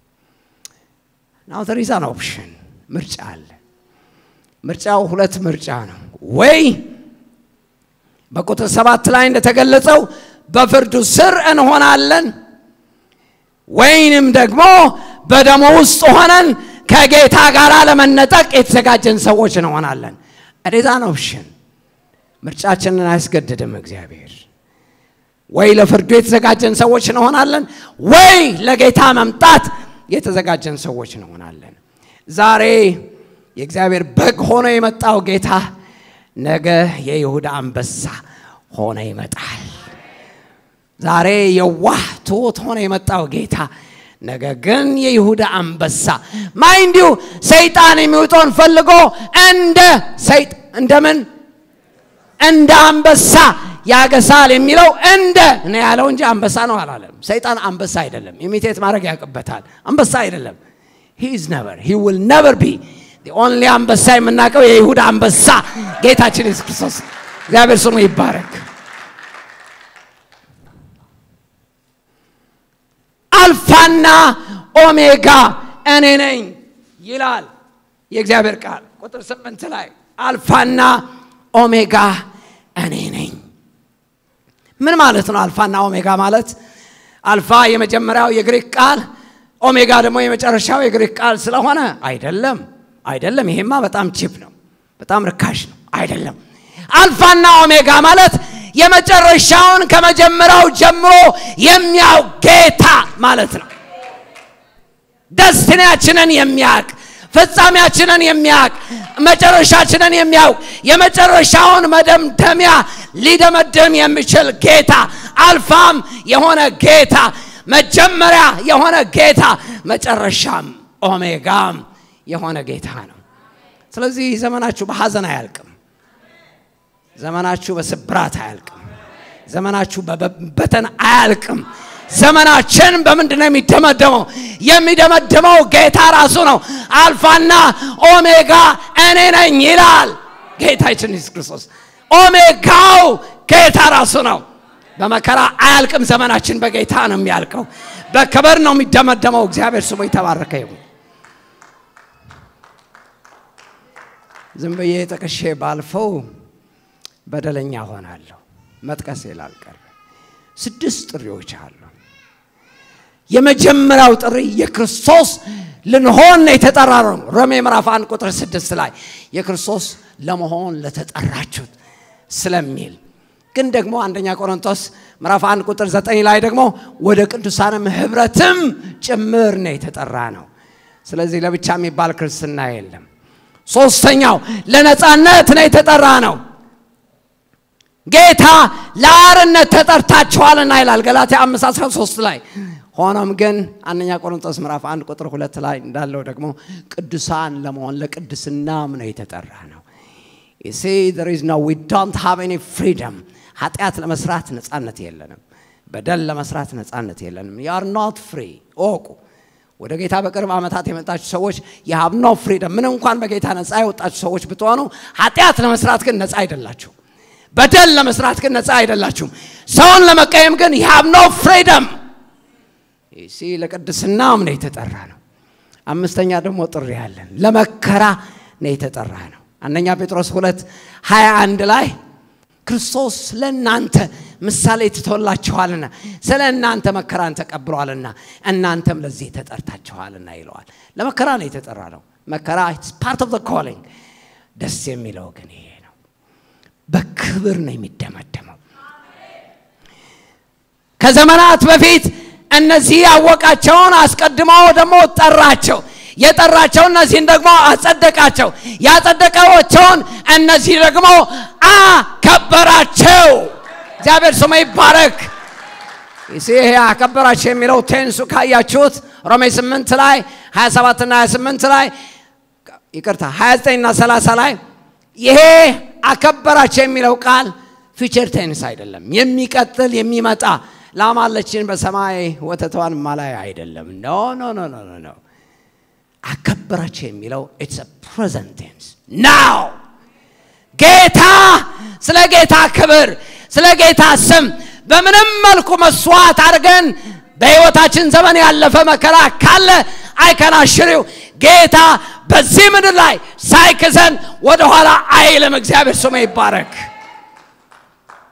ናው there is an option ምርጫ አለ። ምርጫው ሁለት ምርጫ ነው። ወይ በቁጥር ሰባት ላይ እንደተገለጸው በፍርዱ ስር እንሆናለን ወይንም ደግሞ በደሞ ውስጥ ሆነን ከጌታ ጋር ለመነጠቅ የተዘጋጀን ሰዎች እንሆናለን። እዴዛን ኦፕሽን ምርጫችንን አያስገድድም እግዚአብሔር። ወይ ለፍርዱ የተዘጋጀን ሰዎች እንሆናለን፣ ወይ ለጌታ መምጣት የተዘጋጀን ሰዎች እንሆናለን። ዛሬ የእግዚአብሔር በግ ሆኖ የመጣው ጌታ ነገ የይሁዳ አንበሳ ሆኖ ይመጣል። ዛሬ የዋህ ትሑት ሆኖ የመጣው ጌታ ነገ ግን የይሁዳ አንበሳ ማይንዲሁ ሰይጣን የሚውጠውን ፈልጎ እንደ ሰይጥ እንደምን እንደ አንበሳ ያገሳል የሚለው እንደ ነው ያለው እንጂ አንበሳ ነው አላለም። ሰይጣን አንበሳ አይደለም። ኢሚቴት ማድረግ ያውቅበታል። አንበሳ አይደለም። ሂ ኢዝ ነቨር ሂ ዊል ነቨር ቢ ኦንሊ አንበሳ የምናውቀው የይሁዳ አንበሳ ጌታችን ኢየሱስ ክርስቶስ እግዚአብሔር ስሙ ይባረክ። አልፋና ኦሜጋ እኔ ነኝ ይላል የእግዚአብሔር ቃል ቁጥር ስምንት ላይ አልፋና ኦሜጋ እኔ ነኝ። ምን ማለት ነው? አልፋና ኦሜጋ ማለት አልፋ የመጀመሪያው የግሪክ ቃል ኦሜጋ ደግሞ የመጨረሻው የግሪክ ቃል ስለሆነ አይደለም፣ አይደለም። ይሄማ በጣም ቺፕ ነው፣ በጣም ርካሽ ነው። አይደለም። አልፋና ኦሜጋ ማለት የመጨረሻውን ከመጀመሪያው ጀምሮ የሚያውቅ ጌታ ማለት ነው። ደስቲናችንን የሚያውቅ ፍጻሜያችንን የሚያውቅ መጨረሻችንን የሚያውቅ የመጨረሻውን መደምደሚያ ሊደመድም የሚችል ጌታ አልፋም የሆነ ጌታ መጀመሪያ የሆነ ጌታ መጨረሻም ኦሜጋም የሆነ ጌታ ነው። ስለዚህ ዘመናችሁ በሐዘን አያልቅም። ዘመናችሁ በስብራት አያልቅም። ዘመናችሁ በበተን አያልቅም። ዘመናችን በምንድን ነው የሚደመደመው? የሚደመድመው ጌታ ራሱ ነው። አልፋና ኦሜጋ እኔ ነኝ ይላል ጌታችን ኢየሱስ ክርስቶስ። ኦሜጋው ጌታ ራሱ ነው። በመከራ አያልቅም። ዘመናችን በጌታ ነው የሚያልቀው። በክብር ነው የሚደመደመው። እግዚአብሔር ስሙ የተባረከ ይሁን። ዝም ብዬ ጠቅሼ ባልፈው በደለኛ ሆናለሁ። መጥቀስ ላልቀር ስድስት ጥሪዎች አሉ። የመጀመሪያው ጥሪ የክርስቶስ ልንሆን የተጠራ ነው። ሮሜ ምዕራፍ አንድ ቁጥር ስድስት ላይ የክርስቶስ ለመሆን ለተጠራችሁት ስለሚል ግን ደግሞ አንደኛ ቆሮንቶስ ምዕራፍ አንድ ቁጥር ዘጠኝ ላይ ደግሞ ወደ ቅዱሳንም ህብረትም ጭምር ነው የተጠራ ነው። ስለዚህ ለብቻ የሚባል ክርስትና የለም። ሶስተኛው ለነፃነት ነው የተጠራ ነው። ጌታ ለአርነት ተጠርታችኋልና ይላል ገላትያ 5 13 ላይ። ሆኖም ግን አንደኛ ቆሮንቶስ ምዕራፍ አንድ ቁጥር ሁለት ላይ እንዳለው ደግሞ ቅዱሳን ለመሆን ለቅድስናም ነው የተጠራ ነው። ሲ there is no we don't have any freedom ኃጢአት ለመስራት ነፃነት የለንም። በደል ለመስራት ነፃነት የለንም። you are not free እወቁ። ወደ ጌታ በቅርብ ዓመታት የመጣችሁ ሰዎች የሀብ ኖ ፍሪደም ምን እንኳን በጌታ ነፃ የወጣችሁ ሰዎች ብትሆኑ ኃጢአት ለመስራት ግን ነፃ አይደላችሁ። በደል ለመስራት ግን ነፃ አይደላችሁም። ሰውን ለመቀየም ግን የሀብ ኖ ፍሪደም ሲ ለቅድስናም ነው የተጠራ ነው። አምስተኛ ደግሞ ጥሪ ያለን ለመከራ ነው የተጠራ ነው። አንደኛ ጴጥሮስ ሁለት ሀያ አንድ ላይ ክርስቶስ ለእናንተ ምሳሌ ትቶላችኋልና ስለ እናንተ መከራን ተቀብሏልና እናንተም ለዚህ ተጠርታችኋልና ይለዋል። ለመከራ ነው የተጠራ ነው። መከራ ፓርት ኦፍ ኮሊንግ። ደስ የሚለው ግን ይሄ ነው፣ በክብር ነው የሚደመደመው። ከዘመናት በፊት እነዚህ ያወቃቸውን አስቀድሞ ደግሞ ጠራቸው። የጠራቸው እነዚህን ደግሞ አጸደቃቸው። ያጸደቃቸውን እነዚህ ደግሞ አከበራቸው። እግዚአብሔር ስሙ ይባረክ። ይሄ አከበራቸው የሚለው ቴንሱ ካያችሁት ሮሜ 8 ላይ 27 እና 28 ላይ ይቅርታ 29 እና 30 ላይ ይሄ አከበራቸው የሚለው ቃል ፊቸር ቴንስ አይደለም፣ የሚቀጥል የሚመጣ ላማለችን በሰማይ ወተቷን ማላይ አይደለም። ኖ ኖ ኖ ኖ ኖ አከበራቸው የሚለው ኢትስ ፕሬዘንት ቴንስ ናው። ጌታ ስለ ጌታ ክብር ስለ ጌታ ስም በምንም መልኩ መስዋዕት አድርገን በሕይወታችን ዘመን ያለፈ መከራ ካለ አይከናሽሪው ጌታ በዚህ ምድር ላይ ሳይክሰን ወደኋላ አይልም። እግዚአብሔር ስሙ ይባረክ።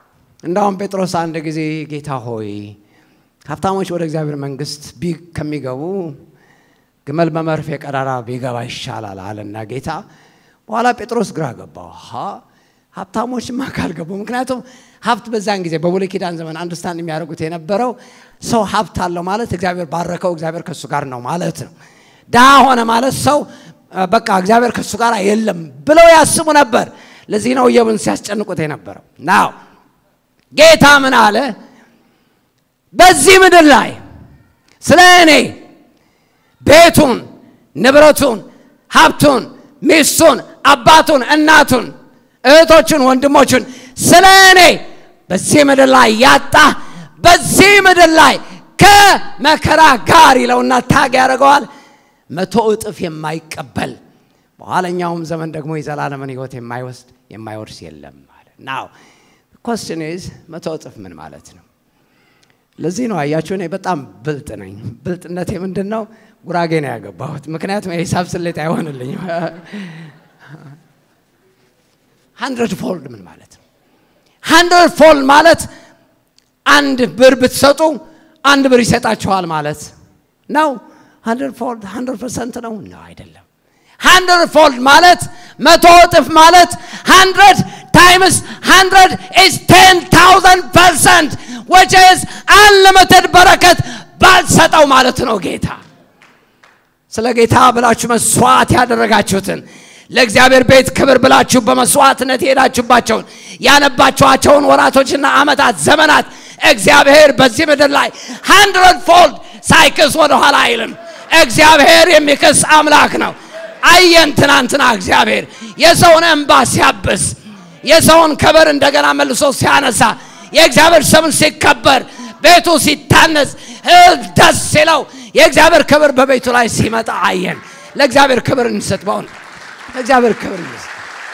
እንዳውም ጴጥሮስ አንድ ጊዜ ጌታ ሆይ ሀብታሞች ወደ እግዚአብሔር መንግስት ከሚገቡ ግመል በመርፌ ቀዳዳ ቢገባ ይሻላል አለና ጌታ። በኋላ ጴጥሮስ ግራ ገባው። ሀብታሞችማ ካልገቡ፣ ምክንያቱም ሀብት በዛን ጊዜ በብሉይ ኪዳን ዘመን አንድስታንድ የሚያደርጉት የነበረው ሰው ሀብት አለው ማለት እግዚአብሔር ባረከው፣ እግዚአብሔር ከእሱ ጋር ነው ማለት ነው። ድሃ ሆነ ማለት ሰው በቃ እግዚአብሔር ከእሱ ጋር የለም ብለው ያስቡ ነበር። ለዚህ ነው ኢዮብን ሲያስጨንቁት የነበረው። ናው ጌታ ምን አለ? በዚህ ምድር ላይ ስለ እኔ ቤቱን፣ ንብረቱን፣ ሀብቱን፣ ሚስቱን፣ አባቱን፣ እናቱን፣ እህቶቹን፣ ወንድሞቹን ስለ እኔ በዚህ ምድር ላይ ያጣ በዚህ ምድር ላይ ከመከራ ጋር ይለውና ታግ ያደርገዋል መቶ እጥፍ የማይቀበል በኋለኛውም ዘመን ደግሞ የዘላለምን ሕይወት የማይወስድ የማይወርስ የለም ማለት ናው ኮስችን ኢዝ መቶ እጥፍ ምን ማለት ነው? ለዚህ ነው አያችሁ፣ እኔ በጣም ብልጥ ነኝ። ብልጥነቴ ምንድን ነው? ጉራጌ ነው ያገባሁት። ምክንያቱም የሂሳብ ስሌት አይሆንልኝም። ሀንድረድ ፎልድ ምን ማለት ነው? ሀንድረድ ፎልድ ማለት አንድ ብር ብትሰጡ አንድ ብር ይሰጣችኋል ማለት ነው። ሀንድረድ ፎልድ ሀንድረድ ፐርሰንት ነው ነው አይደለም። ሀንድረድ ፎልድ ማለት መቶ እጥፍ ማለት ሀንድረድ ታይምስ ሀንድረድ ኢዝ ቴን ታውዘንድ ፐርሰንት which is unlimited በረከት ባልሰጠው ማለት ነው ጌታ ስለ ጌታ ብላችሁ መስዋዕት ያደረጋችሁትን ለእግዚአብሔር ቤት ክብር ብላችሁ በመስዋዕትነት የሄዳችሁባቸውን ያነባችኋቸውን ወራቶችና ዓመታት ዘመናት እግዚአብሔር በዚህ ምድር ላይ ሃንድረድ ፎልድ ሳይክስ ወደኋላ አይልም። እግዚአብሔር የሚክስ አምላክ ነው። አየን ትናንትና እግዚአብሔር የሰውን እንባ ሲያብስ የሰውን ክብር እንደገና መልሶ ሲያነሳ የእግዚአብሔር ስም ሲከበር ቤቱ ሲታነጽ ሕዝብ ደስ ሲለው የእግዚአብሔር ክብር በቤቱ ላይ ሲመጣ አየን። ለእግዚአብሔር ክብር እንስጥ። በእውነት ለእግዚአብሔር ክብር እንስጥ።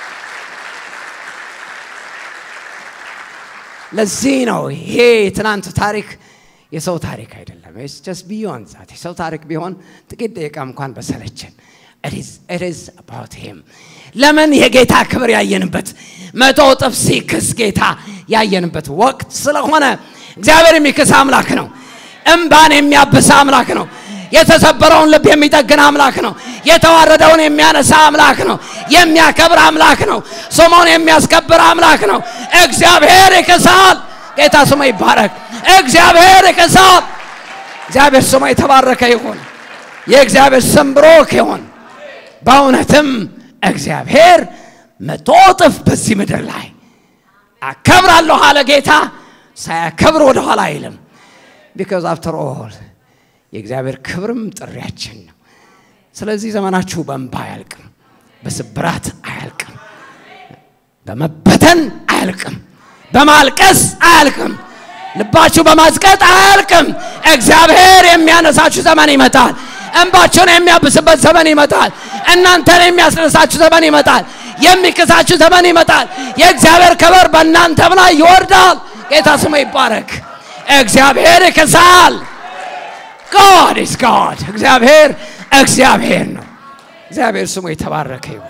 ለዚህ ነው ይሄ የትናንቱ ታሪክ የሰው ታሪክ አይደለም። ጀስት ቢዮን ዛት የሰው ታሪክ ቢሆን ጥቂት ደቂቃ እንኳን በሰለችን። ኢዝ አባውት ሂም ለምን የጌታ ክብር ያየንበት መቶ እጥፍ ሲክስ ጌታ ያየንበት ወቅት ስለሆነ እግዚአብሔር የሚክስ አምላክ ነው። እምባን የሚያብስ አምላክ ነው። የተሰበረውን ልብ የሚጠግን አምላክ ነው። የተዋረደውን የሚያነሳ አምላክ ነው። የሚያከብር አምላክ ነው። ስሙን የሚያስከብር አምላክ ነው። እግዚአብሔር ይክሳል። ጌታ ስሙ ይባረክ። እግዚአብሔር ይክሳል። እግዚአብሔር ስሙ የተባረከ ይሁን። የእግዚአብሔር ስም ብሩክ ይሁን። በእውነትም እግዚአብሔር መቶ እጥፍ በዚህ ምድር ላይ አከብራለሁ አለ ጌታ። ሳያከብር ወደኋላ አይልም። ቢካዝ አፍተር ኦል የእግዚአብሔር ክብርም ጥሪያችን ነው። ስለዚህ ዘመናችሁ በእንባ አያልቅም፣ በስብራት አያልቅም፣ በመበተን አያልቅም፣ በማልቀስ አያልቅም፣ ልባችሁ በማዝቀጥ አያልቅም። እግዚአብሔር የሚያነሳችሁ ዘመን ይመጣል። እንባችሁን የሚያብስበት ዘመን ይመጣል። እናንተን የሚያስነሳችሁ ዘመን ይመጣል። የሚክሳችሁ ዘመን ይመጣል። የእግዚአብሔር ክብር በእናንተም ላይ ይወርዳል። ጌታ ስሙ ይባረክ። እግዚአብሔር ይክሳል። ጋድ ኢዝ ጋድ። እግዚአብሔር እግዚአብሔር ነው። እግዚአብሔር ስሙ የተባረከ ይሁን።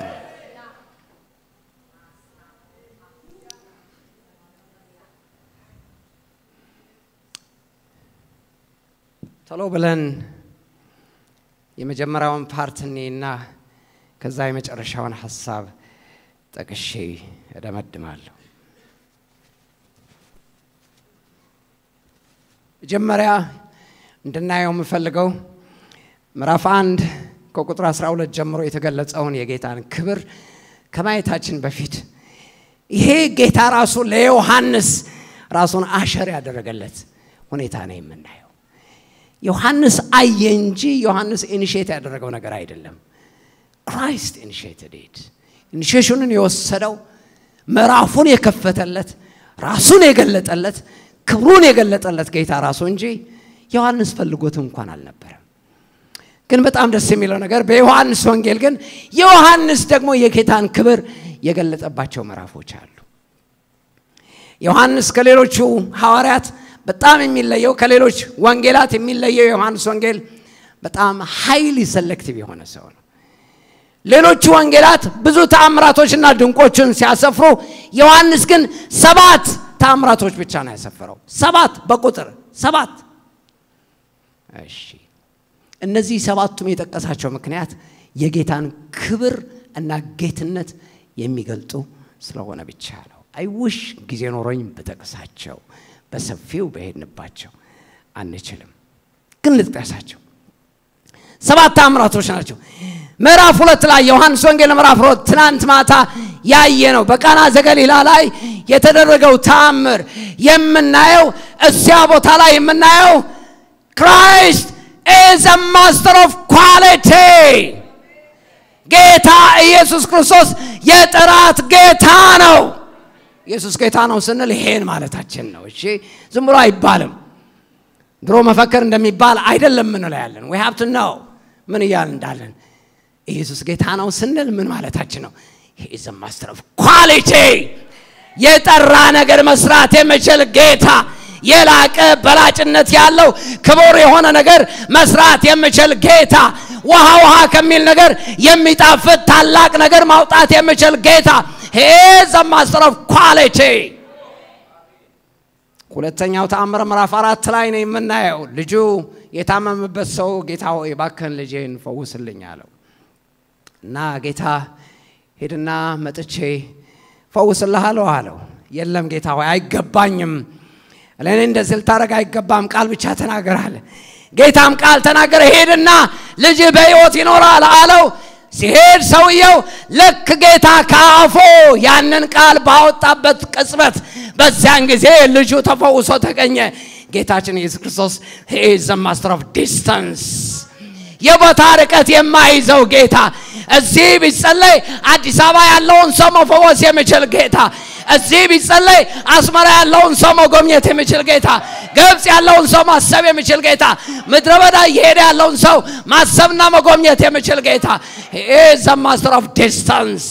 ቶሎ ብለን የመጀመሪያውን ፓርት እኔና ከዛ የመጨረሻውን ሀሳብ ጠቅሼ እደመድማለሁ። መጀመሪያ እንድናየው የምፈልገው ምዕራፍ አንድ ከቁጥር 12 ጀምሮ የተገለጸውን የጌታን ክብር ከማየታችን በፊት ይሄ ጌታ ራሱ ለዮሐንስ ራሱን አሸር ያደረገለት ሁኔታ ነው የምናየው። ዮሐንስ አየ እንጂ ዮሐንስ ኢኒሼት ያደረገው ነገር አይደለም። ክራይስት ኢኒሼትድ ኢት። ኢኒሼሽኑን የወሰደው ምዕራፉን የከፈተለት ራሱን የገለጠለት ክብሩን የገለጠለት ጌታ ራሱ እንጂ ዮሐንስ ፈልጎት እንኳን አልነበረም። ግን በጣም ደስ የሚለው ነገር በዮሐንስ ወንጌል ግን ዮሐንስ ደግሞ የጌታን ክብር የገለጠባቸው ምዕራፎች አሉ። ዮሐንስ ከሌሎቹ ሐዋርያት በጣም የሚለየው ከሌሎች ወንጌላት የሚለየው የዮሐንስ ወንጌል በጣም ሃይሊ ሰሌክቲቭ የሆነ ሰው ነው። ሌሎቹ ወንጌላት ብዙ ተአምራቶችና ድንቆችን ሲያሰፍሩ፣ ዮሐንስ ግን ሰባት ታምራቶች ብቻ ነው ያሰፈረው። ሰባት በቁጥር ሰባት። እሺ እነዚህ ሰባቱም የጠቀሳቸው ምክንያት የጌታን ክብር እና ጌትነት የሚገልጡ ስለሆነ ብቻ ነው። አይውሽ ጊዜ ኖሮኝ በጠቅሳቸው በሰፊው በሄድንባቸው አንችልም፣ ግን ልጥቀሳቸው። ሰባት ታምራቶች ናቸው። ምዕራፍ ሁለት ላይ ዮሐንስ ወንጌል ምዕራፍ ሁለት ትናንት ማታ ያየ ነው። በቃና ዘገሊላ ላይ የተደረገው ታምር የምናየው እዚያ ቦታ ላይ የምናየው ክራይስት ኢዝ አ ማስተር ኦፍ ኳሊቲ ጌታ ኢየሱስ ክርስቶስ የጥራት ጌታ ነው። ኢየሱስ ጌታ ነው ስንል ይሄን ማለታችን ነው። እሺ ዝም ብሎ አይባልም። ድሮ መፈክር እንደሚባል አይደለም ምንለው ያለን ዊ ሃቭ ቱ ኖው ምን እያል እንዳለን ኢየሱስ ጌታ ነው ስንል ምን ማለታችን ነው? ኢዝ ማስተር ኦፍ ኳሊቲ የጠራ ነገር መስራት የሚችል ጌታ የላቀ በላጭነት ያለው ክቡር የሆነ ነገር መስራት የሚችል ጌታ ውሃ ውሃ ከሚል ነገር የሚጣፍጥ ታላቅ ነገር ማውጣት የሚችል ጌታ ሄዝ ማስተር ኦፍ ኳሊቲ። ሁለተኛው ተአምር ምዕራፍ አራት ላይ ነው የምናየው። ልጁ የታመመበት ሰው ጌታ ሆይ እባክህን ልጄን ፈውስልኝ አለው እና ጌታ ሄድና መጥቼ ፈውስልሃለሁ አለው። የለም ጌታ ሆይ አይገባኝም፣ ለእኔ እንደዚህ ልታደርግ አይገባም፣ ቃል ብቻ ተናገር አለ። ጌታም ቃል ተናገረ። ሄድና ልጅ በሕይወት ይኖራል አለው። ሲሄድ ሰውየው ልክ ጌታ ከአፎ ያንን ቃል ባወጣበት ቅጽበት በዚያን ጊዜ ልጁ ተፈውሶ ተገኘ። ጌታችን ኢየሱስ ክርስቶስ ኢዝ ማስተር ኦፍ ዲስታንስ የቦታ ርቀት የማይዘው ጌታ እዚህ ቢጸለይ አዲስ አበባ ያለውን ሰው መፈወስ የሚችል ጌታ እዚህ ቢጸለይ አስመራ ያለውን ሰው መጎብኘት የሚችል ጌታ ግብፅ ያለውን ሰው ማሰብ የሚችል ጌታ ምድረ በዳ እየሄደ ያለውን ሰው ማሰብና መጎብኘት የሚችል ጌታ ኢዝ ማስተር ኦፍ ዲስታንስ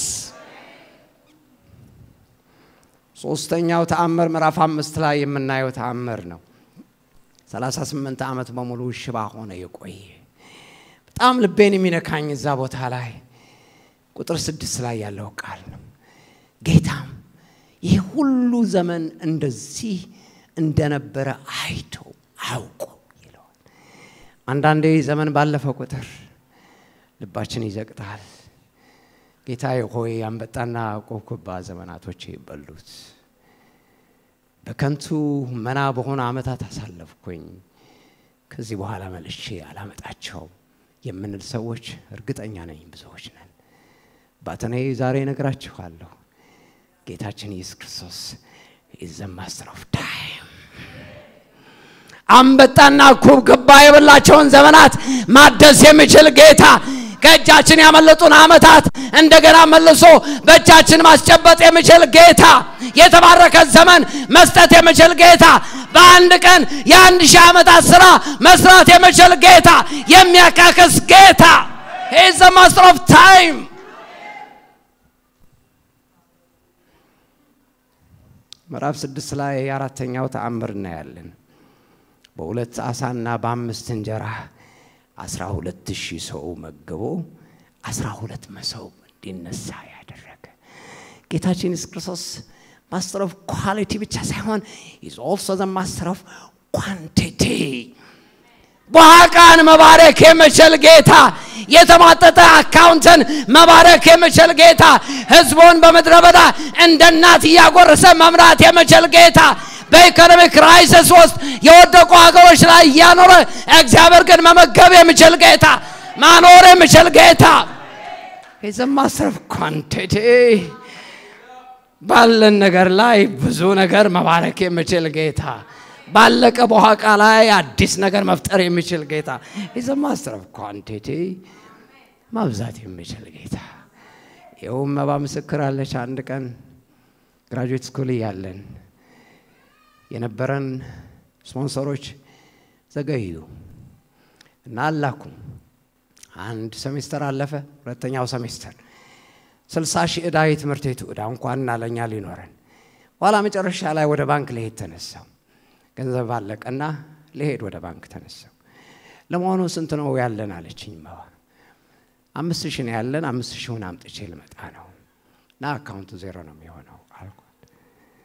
ሶስተኛው ተአምር ምዕራፍ አምስት ላይ የምናየው ተአምር ነው 38 ዓመት በሙሉ ሽባ ሆነ የቆየ በጣም ልቤን የሚነካኝ እዛ ቦታ ላይ ቁጥር ስድስት ላይ ያለው ቃል ነው። ጌታም ይህ ሁሉ ዘመን እንደዚህ እንደነበረ አይቶ አውቆ ይለዋል። አንዳንዴ ዘመን ባለፈ ቁጥር ልባችን ይዘቅጣል። ጌታዬ ሆይ አንበጣና ቆብኮባ ዘመናቶች ይበሉት፣ በከንቱ መና በሆነ ዓመታት አሳለፍኩኝ፣ ከዚህ በኋላ መልሼ አላመጣቸውም የምንል ሰዎች እርግጠኛ ነኝ ብዙዎች ነን። ባተኔ ዛሬ ነግራችኋለሁ። ጌታችን ኢየሱስ ክርስቶስ ኢዝ ዘ ማስተር ኦፍ ታይም። አንበጣና ኩብኩባ የበላቸውን ዘመናት ማደስ የሚችል ጌታ ከእጃችን ያመለጡን ዓመታት እንደገና መልሶ በእጃችን ማስጨበጥ የሚችል ጌታ የተባረከ ዘመን መስጠት የሚችል ጌታ በአንድ ቀን የአንድ ሺህ ዓመታት ስራ መስራት የሚችል ጌታ የሚያካክስ ጌታ ሂዝ ዘ ማስተር ኦፍ ታይም ምዕራፍ ስድስት ላይ የአራተኛው ተአምር እናያለን በሁለት ዓሣና በአምስት እንጀራ አስራ ሁለት ሺህ ሰው መግቦ አስራ ሁለት መሶብ እንዲነሳ ያደረገ ጌታችን ኢየሱስ ክርስቶስ ማስተር ኦፍ ኳሊቲ ብቻ ሳይሆን ኢዝ ኦልሶ ዘ ማስተር ኦፍ ኳንቲቲ በዋቃን መባረክ የሚችል ጌታ የተሟጠጠ አካውንትን መባረክ የሚችል ጌታ ህዝቡን በምድረ በዳ እንደ እናት እያጎረሰ መምራት የሚችል ጌታ በኢኮኖሚ ክራይሲስ ውስጥ የወደቁ ሀገሮች ላይ እያኖረ እግዚአብሔር ግን መመገብ የሚችል ጌታ ማኖር የሚችል ጌታ ኢዝ ማስተር ኦፍ ኳንቲቲ ባለን ነገር ላይ ብዙ ነገር መባረክ የሚችል ጌታ ባለቀ በኋቃ ላይ አዲስ ነገር መፍጠር የሚችል ጌታ ኢዝ ማስተር ኦፍ ኳንቲቲ ማብዛት የሚችል ጌታ ይኸውም መባ ምስክር አለች አንድ ቀን ግራጁዌት ስኩል እያለን የነበረን ስፖንሰሮች ዘገዩ እና አላኩም አንድ ሴሜስተር አለፈ ሁለተኛው ሴሜስተር ስልሳ ሺህ ዕዳ የትምህርት ቤቱ ዕዳ እንኳን ለእኛ ሊኖረን ኋላ መጨረሻ ላይ ወደ ባንክ ልሄድ ተነሳው ገንዘብ አለቀና ልሄድ ወደ ባንክ ተነሳው ለመሆኑ ስንት ነው ያለን አለችኝ መባ አምስት ሺህ ነው ያለን አምስት ሺውን አምጥቼ ልመጣ ነው እና አካውንቱ ዜሮ ነው የሚሆነው አልኳት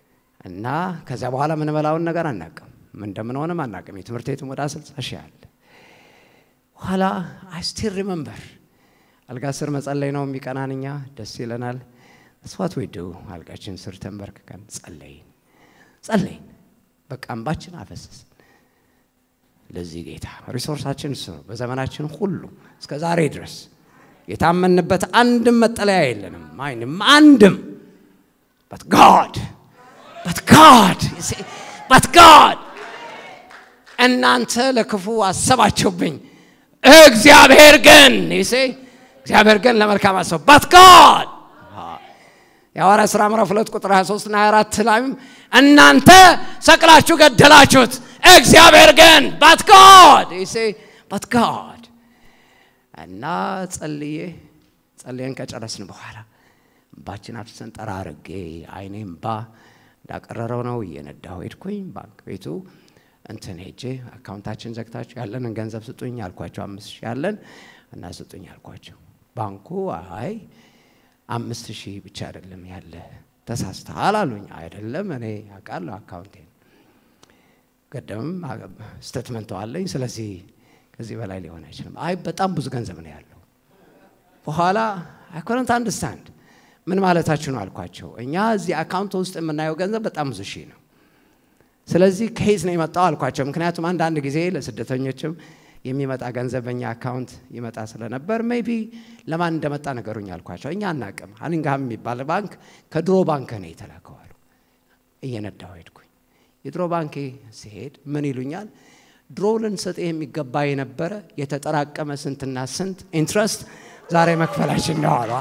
እና ከዚያ በኋላ ምንበላውን ነገር አናቅም፣ ምን እንደምንሆንም አናቅም። የትምህርት ቤቱም ወደ ስልሳ ሺህ አለ። በኋላ አይ ስቲል ሪመምበር አልጋ ስር መጸለይ ነው የሚቀናን፣ እኛ ደስ ይለናል። ስዋት ወይ ዱ አልጋችን ስር ተንበርክከን ጸለይን ጸለይን፣ በቃ እንባችን አፈሰስ ለዚህ ጌታ ሪሶርሳችን እሱ ነው። በዘመናችን ሁሉ እስከ ዛሬ ድረስ የታመንበት አንድም መጠለያ የለንም። አይንም አንድም በት ጋድ በት ጋድ በት ጋድ እናንተ ለክፉ አሰባችሁብኝ፣ እግዚአብሔር ግን ይሴ እግዚአብሔር ግን ለመልካም አሰብ በት ጋድ የሐዋርያ ሥራ ምዕራፍ ሁለት ቁጥር 23 እና 24 ላይም እናንተ ሰቅላችሁ ገደላችሁት እግዚአብሔር ግን ባት ጋድ ይሴ ባት ጋድ እና ጸልዬ ጸልየን ከጨረስን በኋላ እምባችን አፍሰን ጠራርጌ አይኔ እምባ እንዳቀረረው ነው እየነዳሁ ሄድኩኝ። ባንክ ቤቱ እንትን ሄጄ አካውንታችን ዘግታችሁ ያለንን ገንዘብ ስጡኝ አልኳቸው። አምስት ሺህ ያለን እና ስጡኝ አልኳቸው። ባንኩ አይ አምስት ሺህ ብቻ አይደለም ያለ ተሳስተሃል አሉኝ። አይደለም እኔ አውቃለሁ አካውንቴን ቀደምም ስተትመንት አለኝ። ስለዚህ ከዚህ በላይ ሊሆን አይችልም። አይ በጣም ብዙ ገንዘብ ነው ያለው። በኋላ አይ ኮንት አንደርስታንድ ምን ማለታችሁ ነው አልኳቸው። እኛ እዚህ አካውንት ውስጥ የምናየው ገንዘብ በጣም ብዙ ሺህ ነው። ስለዚህ ከየት ነው የመጣው አልኳቸው። ምክንያቱም አንዳንድ ጊዜ ለስደተኞችም የሚመጣ ገንዘብ በእኛ አካውንት ይመጣ ስለነበር ሜቢ ለማን እንደመጣ ነገሩኝ አልኳቸው። እኛ አናቅም። ሃኒንግሃም የሚባል ባንክ ከድሮ ባንክ ነው የተላከው አሉ። እየነዳሁ ሄድኩኝ። የድሮ ባንኬ ሲሄድ ምን ይሉኛል? ድሮ ልንሰጥ የሚገባ የነበረ የተጠራቀመ ስንትና ስንት ኢንትረስት ዛሬ መክፈላችን ነው አሉ።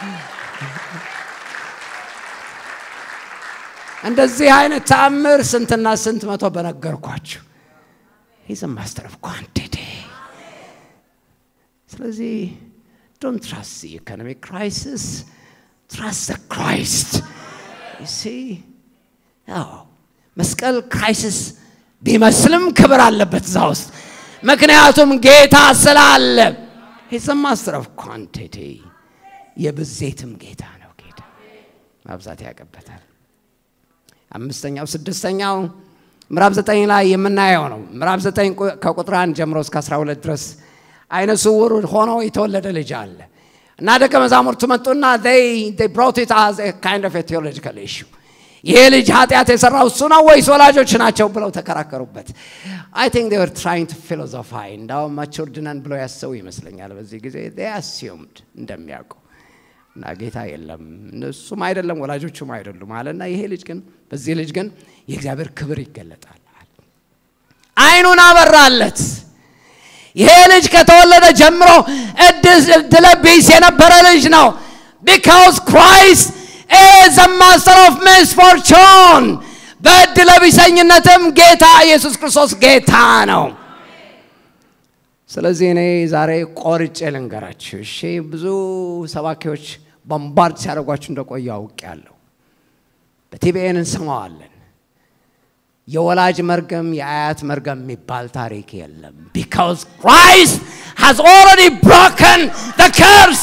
እንደዚህ አይነት ተአምር ስንትና ስንት መቶ በነገርኳችሁ ሂዝ ማስተር ኦፍ ኳንቲቲ። ስለዚህ ዶንት ትራስት ኢኮኖሚክ ክራይሲስ ትራስት ክራይስት ሲ መስቀል ክራይሲስ ቢመስልም ክብር አለበት እዛ ውስጥ፣ ምክንያቱም ጌታ ስላለ። ሂዝ ማስተር ኦፍ ኳንቲቲ የብዜትም ጌታ ነው። ጌታ ማብዛት ያቀበታል። አምስተኛው ስድስተኛው ምዕራፍ ዘጠኝ ላይ የምናየው ነው። ምዕራፍ ዘጠኝ ከቁጥር አንድ ጀምሮ እስከ 12 ድረስ አይነ ስውር ሆኖ የተወለደ ልጅ አለ እና ደቀ መዛሙርቱ መጡና ብሮት ኢት አዝ ካይንድ ኦፍ ቴዎሎጂካል ኢሹ ይሄ ልጅ ኃጢአት የሰራው እሱ ነው ወይስ ወላጆች ናቸው ብለው ተከራከሩበት። አይ ቲንክ ዴይ ወር ትራይንግ ቱ ፊሎዞፋይ እንዳውም ማቹርድ ነን ብለው ያሰቡ ይመስለኛል። በዚህ ጊዜ ዴይ አሲዩምድ እንደሚያውቁ እና ጌታ የለም እነሱም አይደለም ወላጆቹም አይደሉም አለና ይሄ ልጅ ግን በዚህ ልጅ ግን የእግዚአብሔር ክብር ይገለጣል። አይኑን አበራለት። ይሄ ልጅ ከተወለደ ጀምሮ እድለ ቢስ የነበረ ልጅ ነው። ቢካውዝ ክራይስት ኢዝ ማስተር ኦፍ ሚስፎርቹን በእድለ ቢሰኝነትም ጌታ ኢየሱስ ክርስቶስ ጌታ ነው። ስለዚህ እኔ ዛሬ ቆርጬ ልንገራችሁ። እሺ ብዙ ሰባኪዎች ቦምባርድ ሲያደርጓችሁ እንደቆዩ አውቄያለሁ። በቲቢኤን እንሰማዋለን። የወላጅ መርገም የአያት መርገም የሚባል ታሪክ የለም። ቢካውዝ ክራይስት ሃዝ ኦልሬዲ ብሮከን ዘ ከርስ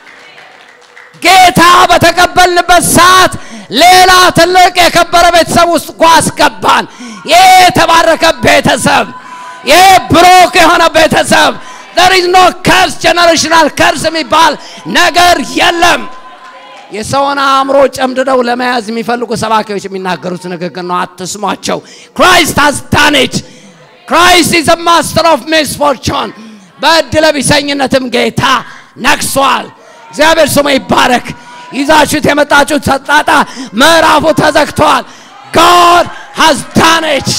ጌታ በተቀበልንበት ሰዓት ሌላ ትልቅ የከበረ ቤተሰብ ውስጥ እኮ አስገባን። ይህ የተባረከ ቤተሰብ፣ ይህ ብሩክ የሆነ ቤተሰብ there is no curse generational curse የሚባል ነገር የለም። የሰውን አእምሮ ጨምድደው ለመያዝ የሚፈልጉ ሰባኪዎች የሚናገሩት ንግግር ነው። አትስሟቸው። ክራይስት ሃዝ ዳን ኢት ክራይስት ኢዝ ማስተር ኦፍ ሚስፎርቹን በእድለ ቢሰኝነትም ጌታ ነግሷል። እግዚአብሔር ስሙ ይባረክ። ይዛችሁት የመጣችሁት ሰጣጣ ምዕራፉ ተዘግቷል። ጋድ ሃዝ ዳን ኢት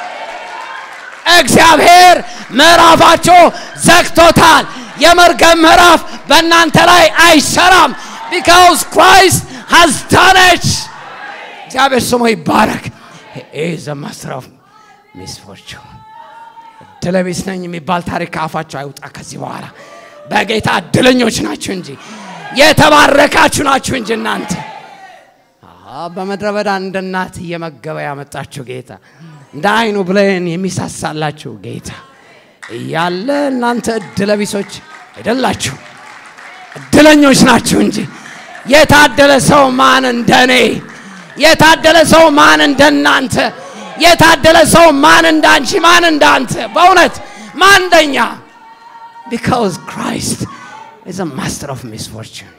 እግዚአብሔር ምዕራፋቸው ዘግቶታል። የመርገም ምዕራፍ በእናንተ ላይ አይሰራም። ቢካውዝ ክራይስት ሃዝ ዳን ኢት። እግዚአብሔር ስሙ ይባረክ። ኢዝ ማስተር ኦፍ ሚስፎርቹን እድለቢስ ነኝ የሚባል ታሪክ ከአፋቸው አይውጣ ከዚህ በኋላ በጌታ እድለኞች ናችሁ እንጂ የተባረካችሁ ናችሁ እንጂ እናንተ በምድረ በዳ እንደ እናት እየመገበ ያመጣችሁ ጌታ እንደ አይኑ ብለን የሚሳሳላችሁ ጌታ እያለ እናንተ እድለቢሶች አይደላችሁ፣ እድለኞች ናችሁ እንጂ የታደለ ሰው ማን እንደኔ የታደለ ሰው ማን እንደናንተ? የታደለ ሰው ማን እንዳንቺ? ማን እንዳንተ? በእውነት ማን እንደኛ? ቢካዝ ክራይስት ኢዝ አ ማስተር ኦፍ ሚስፎርቹን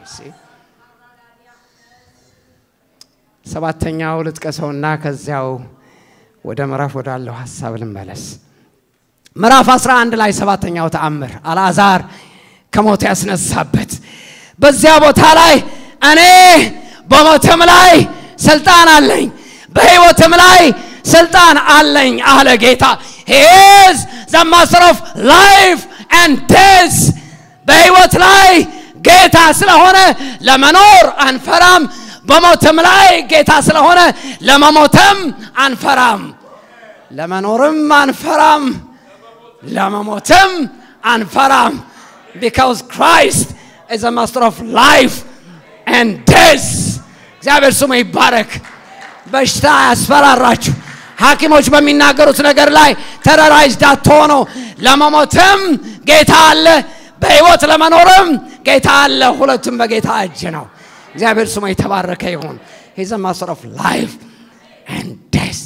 ሰባተኛው ልጥቀሰውና ከዚያው ወደ ምዕራፍ ወዳለው ሀሳብ ልመለስ። ምዕራፍ 11 ላይ ሰባተኛው ተአምር አልዓዛር ከሞት ያስነሳበት በዚያ ቦታ ላይ እኔ በሞትም ላይ ስልጣን አለኝ፣ በሕይወትም ላይ ስልጣን አለኝ አለ ጌታ። ሂዝ ዘ ማስተር ኦፍ ላይፍ ኤንድ ዴዝ በሕይወት ላይ ጌታ ስለሆነ ለመኖር አንፈራም። በሞትም ላይ ጌታ ስለሆነ ለመሞትም አንፈራም። ለመኖርም አንፈራም፣ ለመሞትም አንፈራም። ቢካውዝ ክራይስት ኢዝ አ ማስተር ኦፍ ላይፍ ኤንድ ዴዝ። እግዚአብሔር ስሙ ይባረክ። በሽታ ያስፈራራችሁ ሐኪሞች በሚናገሩት ነገር ላይ ተረራይዝድ አትሆኑ። ለመሞትም ጌታ አለ፣ በሕይወት ለመኖርም ጌታ አለ። ሁለቱም በጌታ እጅ ነው። እግዚአብሔር ስሙ የተባረከ ይሁን። ሂዝ ማስተር ኦፍ ላይፍ ኤንድ ዴዝ።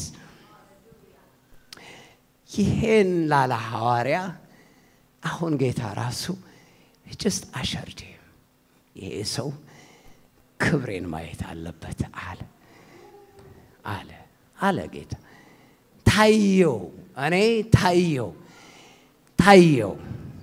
ይሄን ላለ ሐዋርያ አሁን ጌታ ራሱ ጅስት አሸርድ ይሄ ሰው ክብሬን ማየት አለበት አለ አለ አለ ጌታ ታየው። እኔ ታየው ታየው።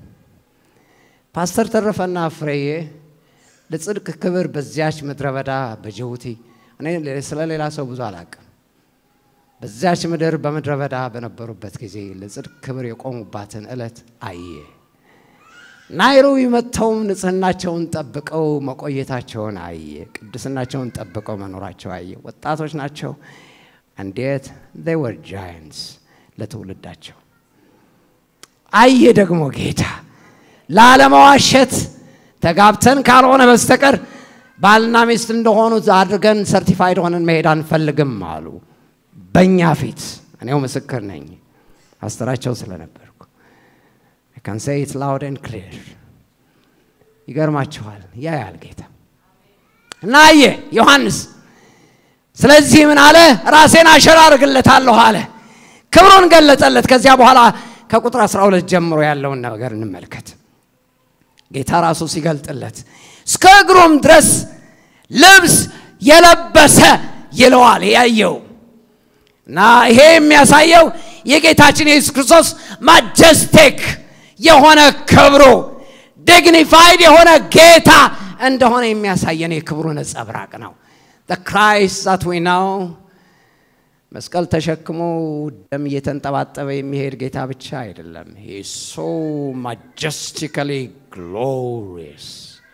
ፓስተር ተረፈና ፍሬዬ ለጽድቅ ክብር በዚያች ምድረ በዳ በጅቡቲ እኔ ስለ ሌላ ሰው ብዙ አላቅም። በዚያች ምድር በምድረ በዳ በነበሩበት ጊዜ ለጽድቅ ክብር የቆሙባትን ዕለት አየ። ናይሮቢ መጥተውም ንጽህናቸውን ጠብቀው መቆየታቸውን አየ። ቅድስናቸውን ጠብቀው መኖራቸው አየ። ወጣቶች ናቸው። እንዴት they were giants ለትውልዳቸው አየ። ደግሞ ጌታ ላለመዋሸት ተጋብተን ካልሆነ በስተቀር ባልና ሚስት እንደሆኑት አድርገን ሰርቲፋይድ ሆነን መሄድ አንፈልግም አሉ። በእኛ ፊት እኔው ምስክር ነኝ፣ አስተራቸው ስለነበርኩ ካን ሴይ ኢት ላውድ ኤንድ ክሊር። ይገርማችኋል፣ ያያል ጌታ እና አየ ዮሐንስ። ስለዚህ ምን አለ? ራሴን አሸራ አድርግለታለሁ አለ። ክብሩን ገለጠለት። ከዚያ በኋላ ከቁጥር 12 ጀምሮ ያለውን ነገር እንመልከት። ጌታ ራሱ ሲገልጥለት እስከ እግሩም ድረስ ልብስ የለበሰ ይለዋል ያየው እና ይሄ የሚያሳየው የጌታችን የኢየሱስ ክርስቶስ ማጀስቲክ የሆነ ክብሩ ዲግኒፋይድ የሆነ ጌታ እንደሆነ የሚያሳየን የክብሩ ነጸብራቅ ነው። ክራይስት ዛት ዊ ናው መስቀል ተሸክሞ ደም እየተንጠባጠበ የሚሄድ ጌታ ብቻ አይደለም። ሶ ማጀስቲካሊ ግሎሪየስ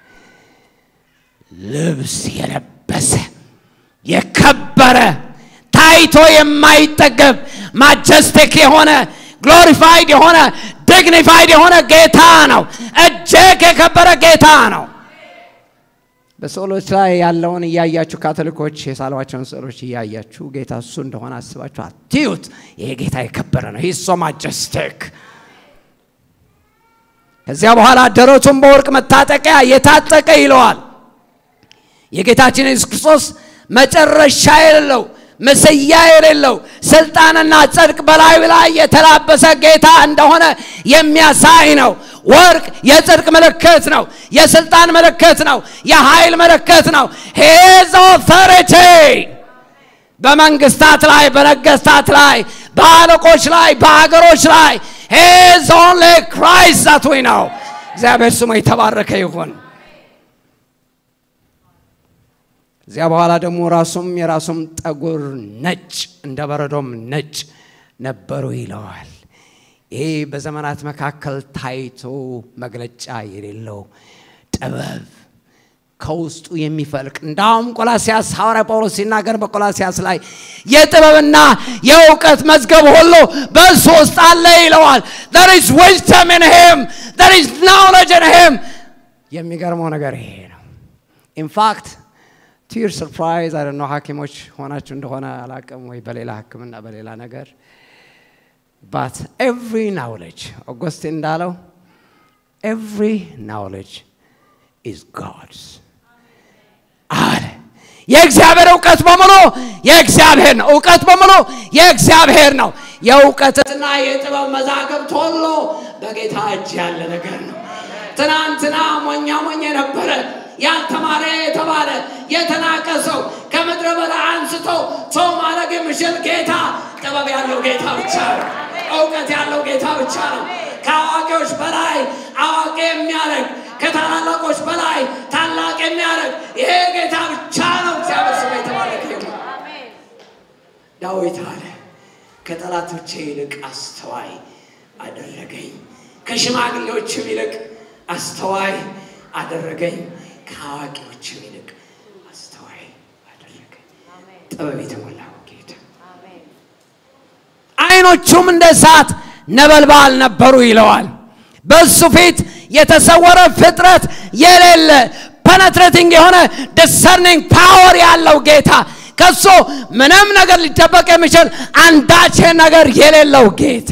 ልብስ የለበሰ የከበረ ታይቶ የማይጠገብ ማጀስቲክ የሆነ ግሎሪፋይድ የሆነ ዲግኒፋይድ የሆነ ጌታ ነው። እጅግ የከበረ ጌታ ነው። በስዕሎች ላይ ያለውን እያያችሁ ካቶሊኮች የሳሏቸውን ስዕሎች እያያችሁ ጌታ እሱ እንደሆነ አስባችሁ አትዩት። ይሄ ጌታ የከበረ ነው። ሂስ ሶ ማጀስቲክ። ከዚያ በኋላ ደረቱን በወርቅ መታጠቂያ የታጠቀ ይለዋል። የጌታችን ኢየሱስ ክርስቶስ መጨረሻ የሌለው ምስያ የሌለው ስልጣንና ጽድቅ በላዩ ላይ የተላበሰ ጌታ እንደሆነ የሚያሳይ ነው። ወርቅ የጽድቅ ምልክት ነው። የስልጣን ምልክት ነው። የኃይል ምልክት ነው። ሄዝ ኦቶሪቲ በመንግስታት ላይ፣ በነገስታት ላይ፣ በአለቆች ላይ፣ በሀገሮች ላይ ሄዝ ኦንሊ ክራይስት ዛት ዊ ነው። እግዚአብሔር ስሙ የተባረከ ይሁን። እዚያ በኋላ ደግሞ ራሱም የራሱም ጠጉር ነጭ እንደ በረዶም ነጭ ነበሩ ይለዋል። ይሄ በዘመናት መካከል ታይቶ መግለጫ የሌለው ጥበብ ከውስጡ የሚፈልቅ እንዳውም ቆላሲያስ ሐዋርያ ጳውሎስ ሲናገር በቆላሲያስ ላይ የጥበብና የእውቀት መዝገብ ሁሉ በእሱ ውስጥ አለ ይለዋል። there is wisdom in him there is knowledge in him የሚገርመው ነገር ይሄ ነው። ኢንፋክት ቲር ሰርፕራይዝ አይ ነው ሐኪሞች ሆናችሁ እንደሆነ አላቅም ወይ በሌላ ሕክምና በሌላ ነገር ባት ኤቭሪ ናውሌጅ ኦጎስቲን እንዳለው ኤቭሪ ናውሌጅ ኢዝ ጋድስ አለ። የእግዚአብሔር እውቀት በሙሉ የእግዚአብሔር ነው። እውቀት በሙሉ የእግዚአብሔር ነው። የእውቀትና የጥበብ መዛግብት ሁሉ በጌታ እጅ ያለ ነገር ነው። ትናንትና ሞኛ ሞኝ የነበረ ያልተማረ የተባለ የተናቀ ሰው ከምድረ በዳ አንስቶ ሰው ማድረግ የሚችል ጌታ፣ ጥበብ ያለው ጌታ ብቻ ነው። እውቀት ያለው ጌታ ብቻ ነው። ከአዋቂዎች በላይ አዋቂ የሚያደርግ ከታላላቆች በላይ ታላቅ የሚያደርግ ይሄ ጌታ ብቻ ነው። እግዚአብሔር ስም የተባረከ ይሁን። ዳዊት አለ ከጠላቶቼ ይልቅ አስተዋይ አደረገኝ፣ ከሽማግሌዎችም ይልቅ አስተዋይ አደረገኝ፣ ከአዋቂዎችም ይልቅ አስተዋይ አደረገኝ። ጥበብ የተሞላው ጌታ አይኖቹም እንደ እሳት ነበልባል ነበሩ ይለዋል። በሱ ፊት የተሰወረ ፍጥረት የሌለ ፐነትሬቲንግ የሆነ ዲሰርኒንግ ፓወር ያለው ጌታ ከሱ ምንም ነገር ሊደበቅ የሚችል አንዳች ነገር የሌለው ጌታ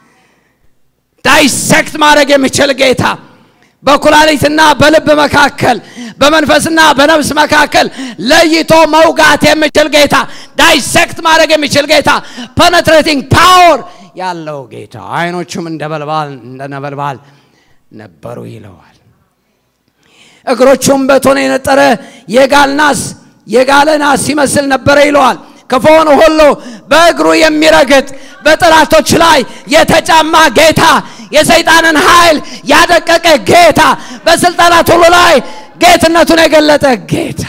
ዳይሴክት ማድረግ የሚችል ጌታ በኩላሊትና በልብ መካከል በመንፈስና በነፍስ መካከል ለይቶ መውጋት የሚችል ጌታ ዳይሴክት ማድረግ የሚችል ጌታ ፐነትሬቲንግ ፓወር ያለው ጌታ አይኖቹም እንደ በልባል እንደ ነበልባል ነበሩ ይለዋል። እግሮቹም በቶን የነጠረ የጋል ናስ የጋለ ናስ ይመስል ነበረ ይለዋል። ክፉውን ሁሉ በእግሩ የሚረግጥ በጠላቶች ላይ የተጫማ ጌታ የሰይጣንን ኃይል ያደቀቀ ጌታ በስልጣናት ሁሉ ላይ ጌትነቱን የገለጠ ጌታ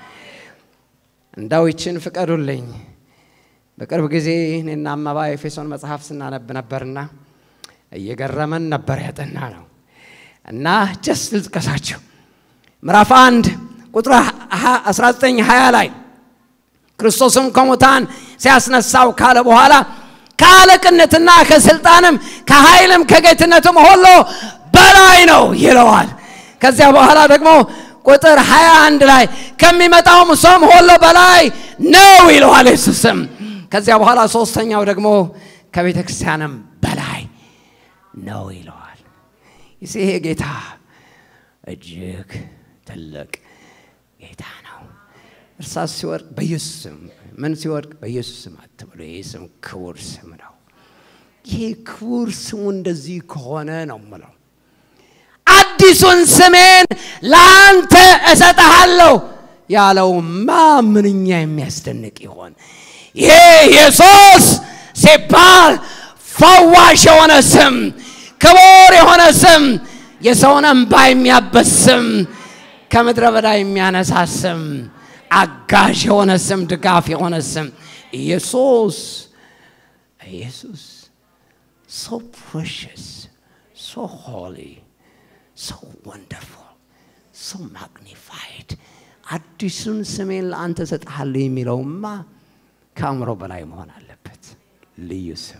እንዳው ይችን ፍቀዱልኝ። በቅርብ ጊዜ እኔና አመባ ኤፌሶን መጽሐፍ ስናነብ ነበርና እየገረመን ነበር ያጠና ነው እና ጀስ ልጥቀሳቸው ምዕራፍ አንድ ቁጥር 19 20 ላይ ክርስቶስም ከሙታን ሲያስነሳው ካለ በኋላ ከአለቅነትና ከስልጣንም ከኃይልም ከጌትነትም ሁሉ በላይ ነው ይለዋል። ከዚያ በኋላ ደግሞ ቁጥር 21 ላይ ከሚመጣውም ሰውም ሁሉ በላይ ነው ይለዋል ኢየሱስም። ከዚያ በኋላ ሶስተኛው ደግሞ ከቤተ ክርስቲያንም በላይ ነው ይለዋል። ይሄ ጌታ እጅግ ትልቅ ጌታ ነው። እርሳስ ሲወድቅ በኢየሱስ ስም፣ ምን ሲወድቅ በኢየሱስ ስም አትበሉ። ይህ ስም ክቡር ስም ነው። ይሄ ክቡር ስሙ እንደዚህ ከሆነ ነው ምለው አዲሱን ስሜን ለአንተ እሰጠሃለሁ ያለውማ ምንኛ የሚያስደንቅ ይሆን! ይሄ ኢየሱስ ሲባል ፈዋሽ የሆነ ስም፣ ክቡር የሆነ ስም፣ የሰውን እንባ የሚያበስ ስም፣ ከምድረ በዳ የሚያነሳ ስም፣ አጋዥ የሆነ ስም፣ ድጋፍ የሆነ ስም ኢየሱስ ኢየሱስ ሶ ፕሬሽስ ሶ ሆሊ ሶ ወንደርፉል ሶ ማግኒፋይድ አዲሱን ስሜን ለአንተ እሰጥሃለሁ የሚለውማ ከአእምሮ በላይ መሆን አለበት። ልዩ ስም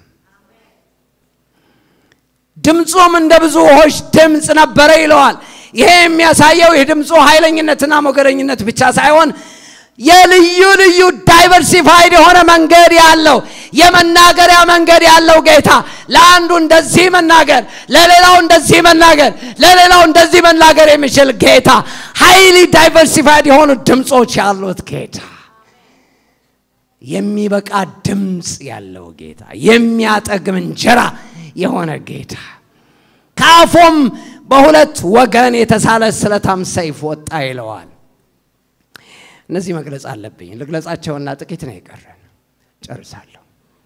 ድምፁም እንደ ብዙ ውኆች ድምፅ ነበረ ይለዋል። ይሄ የሚያሳየው የድምፁ ኃይለኝነትና ሞገደኝነት ብቻ ሳይሆን የልዩ ልዩ ዳይቨርሲፋይድ የሆነ መንገድ ያለው የመናገሪያ መንገድ ያለው ጌታ ለአንዱ እንደዚህ መናገር፣ ለሌላው እንደዚህ መናገር፣ ለሌላው እንደዚህ መናገር የሚችል ጌታ ሃይሊ ዳይቨርሲፋይድ የሆኑ ድምፆች ያሉት ጌታ የሚበቃ ድምፅ ያለው ጌታ የሚያጠግም እንጀራ የሆነ ጌታ ከአፉም በሁለት ወገን የተሳለ ስለታም ሰይፍ ወጣ ይለዋል። እነዚህ መግለጽ አለብኝ። ልግለጻቸውና ጥቂት ነው የቀረን፣ ጨርሳለሁ።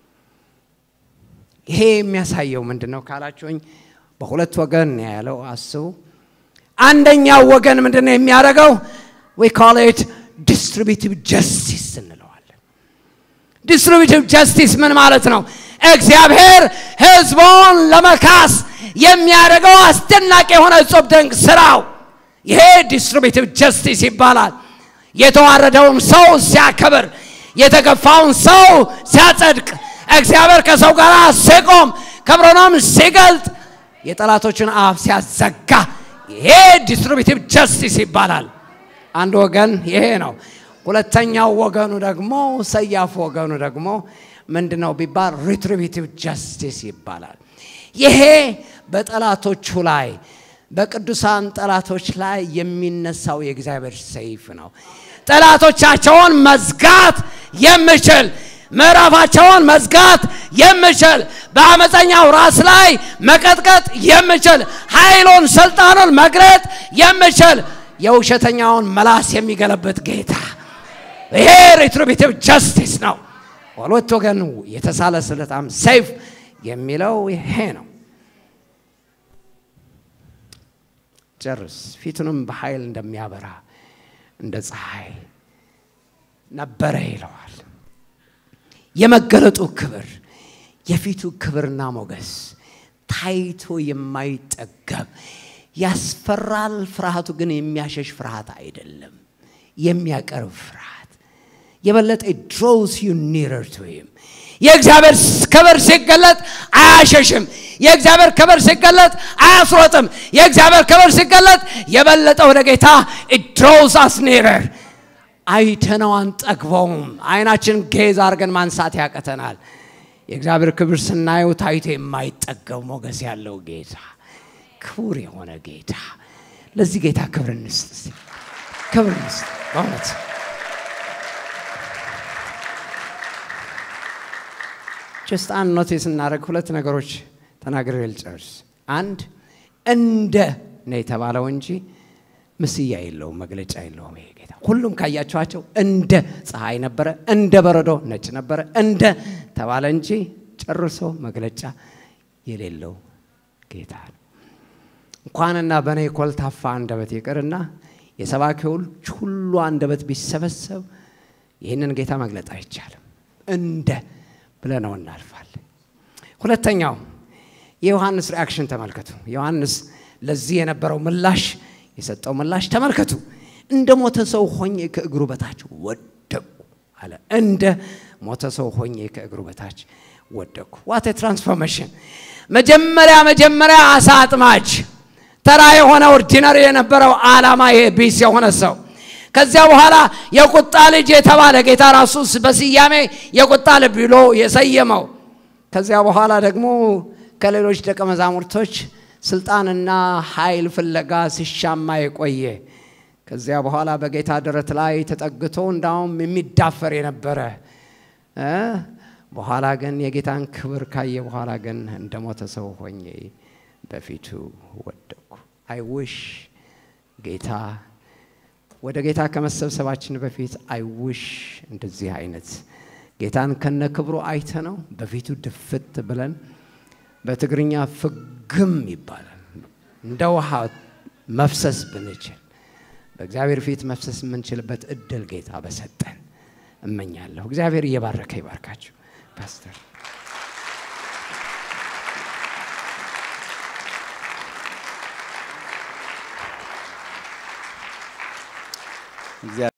ይሄ የሚያሳየው ምንድን ነው ካላችሁኝ፣ በሁለት ወገን ነው ያለው። አስቡ። አንደኛው ወገን ምንድን ነው የሚያደርገው? ዊ ኮል ኢት ዲስትሪቢቲቭ ጀስቲስ እንለዋለን። ዲስትሪቢቲቭ ጀስቲስ ምን ማለት ነው? እግዚአብሔር ሕዝቡን ለመካስ የሚያደርገው አስደናቂ የሆነ እጹብ ድንቅ ስራው ይሄ ዲስትሪቢቲቭ ጀስቲስ ይባላል። የተዋረደውን ሰው ሲያከብር፣ የተገፋውን ሰው ሲያጸድቅ፣ እግዚአብሔር ከሰው ጋር ሲቆም፣ ክብሩንም ሲገልጥ፣ የጠላቶችን አፍ ሲያዘጋ፣ ይሄ ዲስትሪቢቲቭ ጀስቲስ ይባላል። አንድ ወገን ይሄ ነው። ሁለተኛው ወገኑ ደግሞ ሰያፍ ወገኑ ደግሞ ምንድን ነው ቢባል ሪትሪቢቲቭ ጀስቲስ ይባላል። ይሄ በጠላቶቹ ላይ በቅዱሳን ጠላቶች ላይ የሚነሳው የእግዚአብሔር ሰይፍ ነው። ጠላቶቻቸውን መዝጋት የምችል ምዕራፋቸውን መዝጋት የምችል በአመፀኛው ራስ ላይ መቀጥቀጥ የምችል ኃይሉን ስልጣኑን መግረጥ የምችል የውሸተኛውን መላስ የሚገለብጥ ጌታ ይሄ ሪትሪቢቲቭ ጀስቲስ ነው። በሁለት ወገን የተሳለ ስለታም ሰይፍ የሚለው ይሄ ነው። ጨርስ። ፊቱንም በኃይል እንደሚያበራ እንደ ፀሐይ ነበረ ይለዋል። የመገለጡ ክብር የፊቱ ክብርና ሞገስ ታይቶ የማይጠገብ ያስፈራል። ፍርሃቱ ግን የሚያሸሽ ፍርሃት አይደለም፣ የሚያቀርብ ፍርሃት የበለጠ ድሮውስ ዩ ኒረር ቱ ሂም የእግዚአብሔር ክብር ሲገለጥ አያሸሽም። የእግዚአብሔር ክብር ሲገለጥ አያስሮጥም። የእግዚአብሔር ክብር ሲገለጥ የበለጠ ወደ ጌታ ድሮውስ አስ ኒረር አይተነው አንጠግበውም። አይናችን ጌዝ አድርገን ማንሳት ያቀተናል። የእግዚአብሔር ክብር ስናየው ታይቶ የማይጠገብ ሞገስ ያለው ጌታ፣ ክቡር የሆነ ጌታ። ለዚህ ጌታ ክብር እንስጥ፣ እስቲ ክብር እንስጥ በእውነት ጀስት አንድ ኖቲስ እናደርግ። ሁለት ነገሮች ተናግሬ ልጨርስ። አንድ እንደ ነው የተባለው እንጂ ምስያ የለውም፣ መግለጫ የለውም። ይሄ ጌታ ሁሉም ካያችኋቸው እንደ ፀሐይ ነበረ፣ እንደ በረዶ ነጭ ነበረ፣ እንደ ተባለ እንጂ ጨርሶ መግለጫ የሌለው ጌታ ነው። እንኳንና በእኔ ኮልታፋ አንደበት ይቅርና የሰባኪዎች ሁሉ አንደበት ቢሰበሰብ ይህንን ጌታ መግለጥ አይቻልም። እንደ ብለነው እናልፋለን። ሁለተኛው የዮሐንስ ሪአክሽን ተመልከቱ። ዮሐንስ ለዚህ የነበረው ምላሽ የሰጠው ምላሽ ተመልከቱ። እንደ ሞተ ሰው ሆኜ ከእግሩ በታች ወደቁ አለ። እንደ ሞተ ሰው ሆኜ ከእግሩ በታች ወደቁ። ዋት ትራንስፎርሜሽን! መጀመሪያ መጀመሪያ አሳ አጥማጅ ተራ የሆነ ኦርዲነሪ የነበረው ዓላማ ይሄ ቢስ የሆነ ሰው ከዚያ በኋላ የቁጣ ልጅ የተባለ ጌታ ራሱ በስያሜ የቁጣ ልጅ ብሎ የሰየመው ከዚያ በኋላ ደግሞ ከሌሎች ደቀ መዛሙርቶች ስልጣንና ኃይል ፍለጋ ሲሻማ የቆየ ከዚያ በኋላ በጌታ ደረት ላይ ተጠግቶ እንዳውም የሚዳፈር የነበረ በኋላ ግን የጌታን ክብር ካየ በኋላ ግን እንደ ሞተ ሰው ሆኜ በፊቱ ወደቅኩ። አይ ውሽ ጌታ ወደ ጌታ ከመሰብሰባችን በፊት አይውሽ እንደዚህ አይነት ጌታን ከነ ክብሩ አይተ ነው በፊቱ ድፍት ብለን በትግርኛ ፍግም ይባላል። እንደ ውሃ መፍሰስ ብንችል በእግዚአብሔር ፊት መፍሰስ የምንችልበት እድል ጌታ በሰጠን እመኛለሁ። እግዚአብሔር እየባረከ ይባርካችሁ ፓስተር። እግዚአብሔር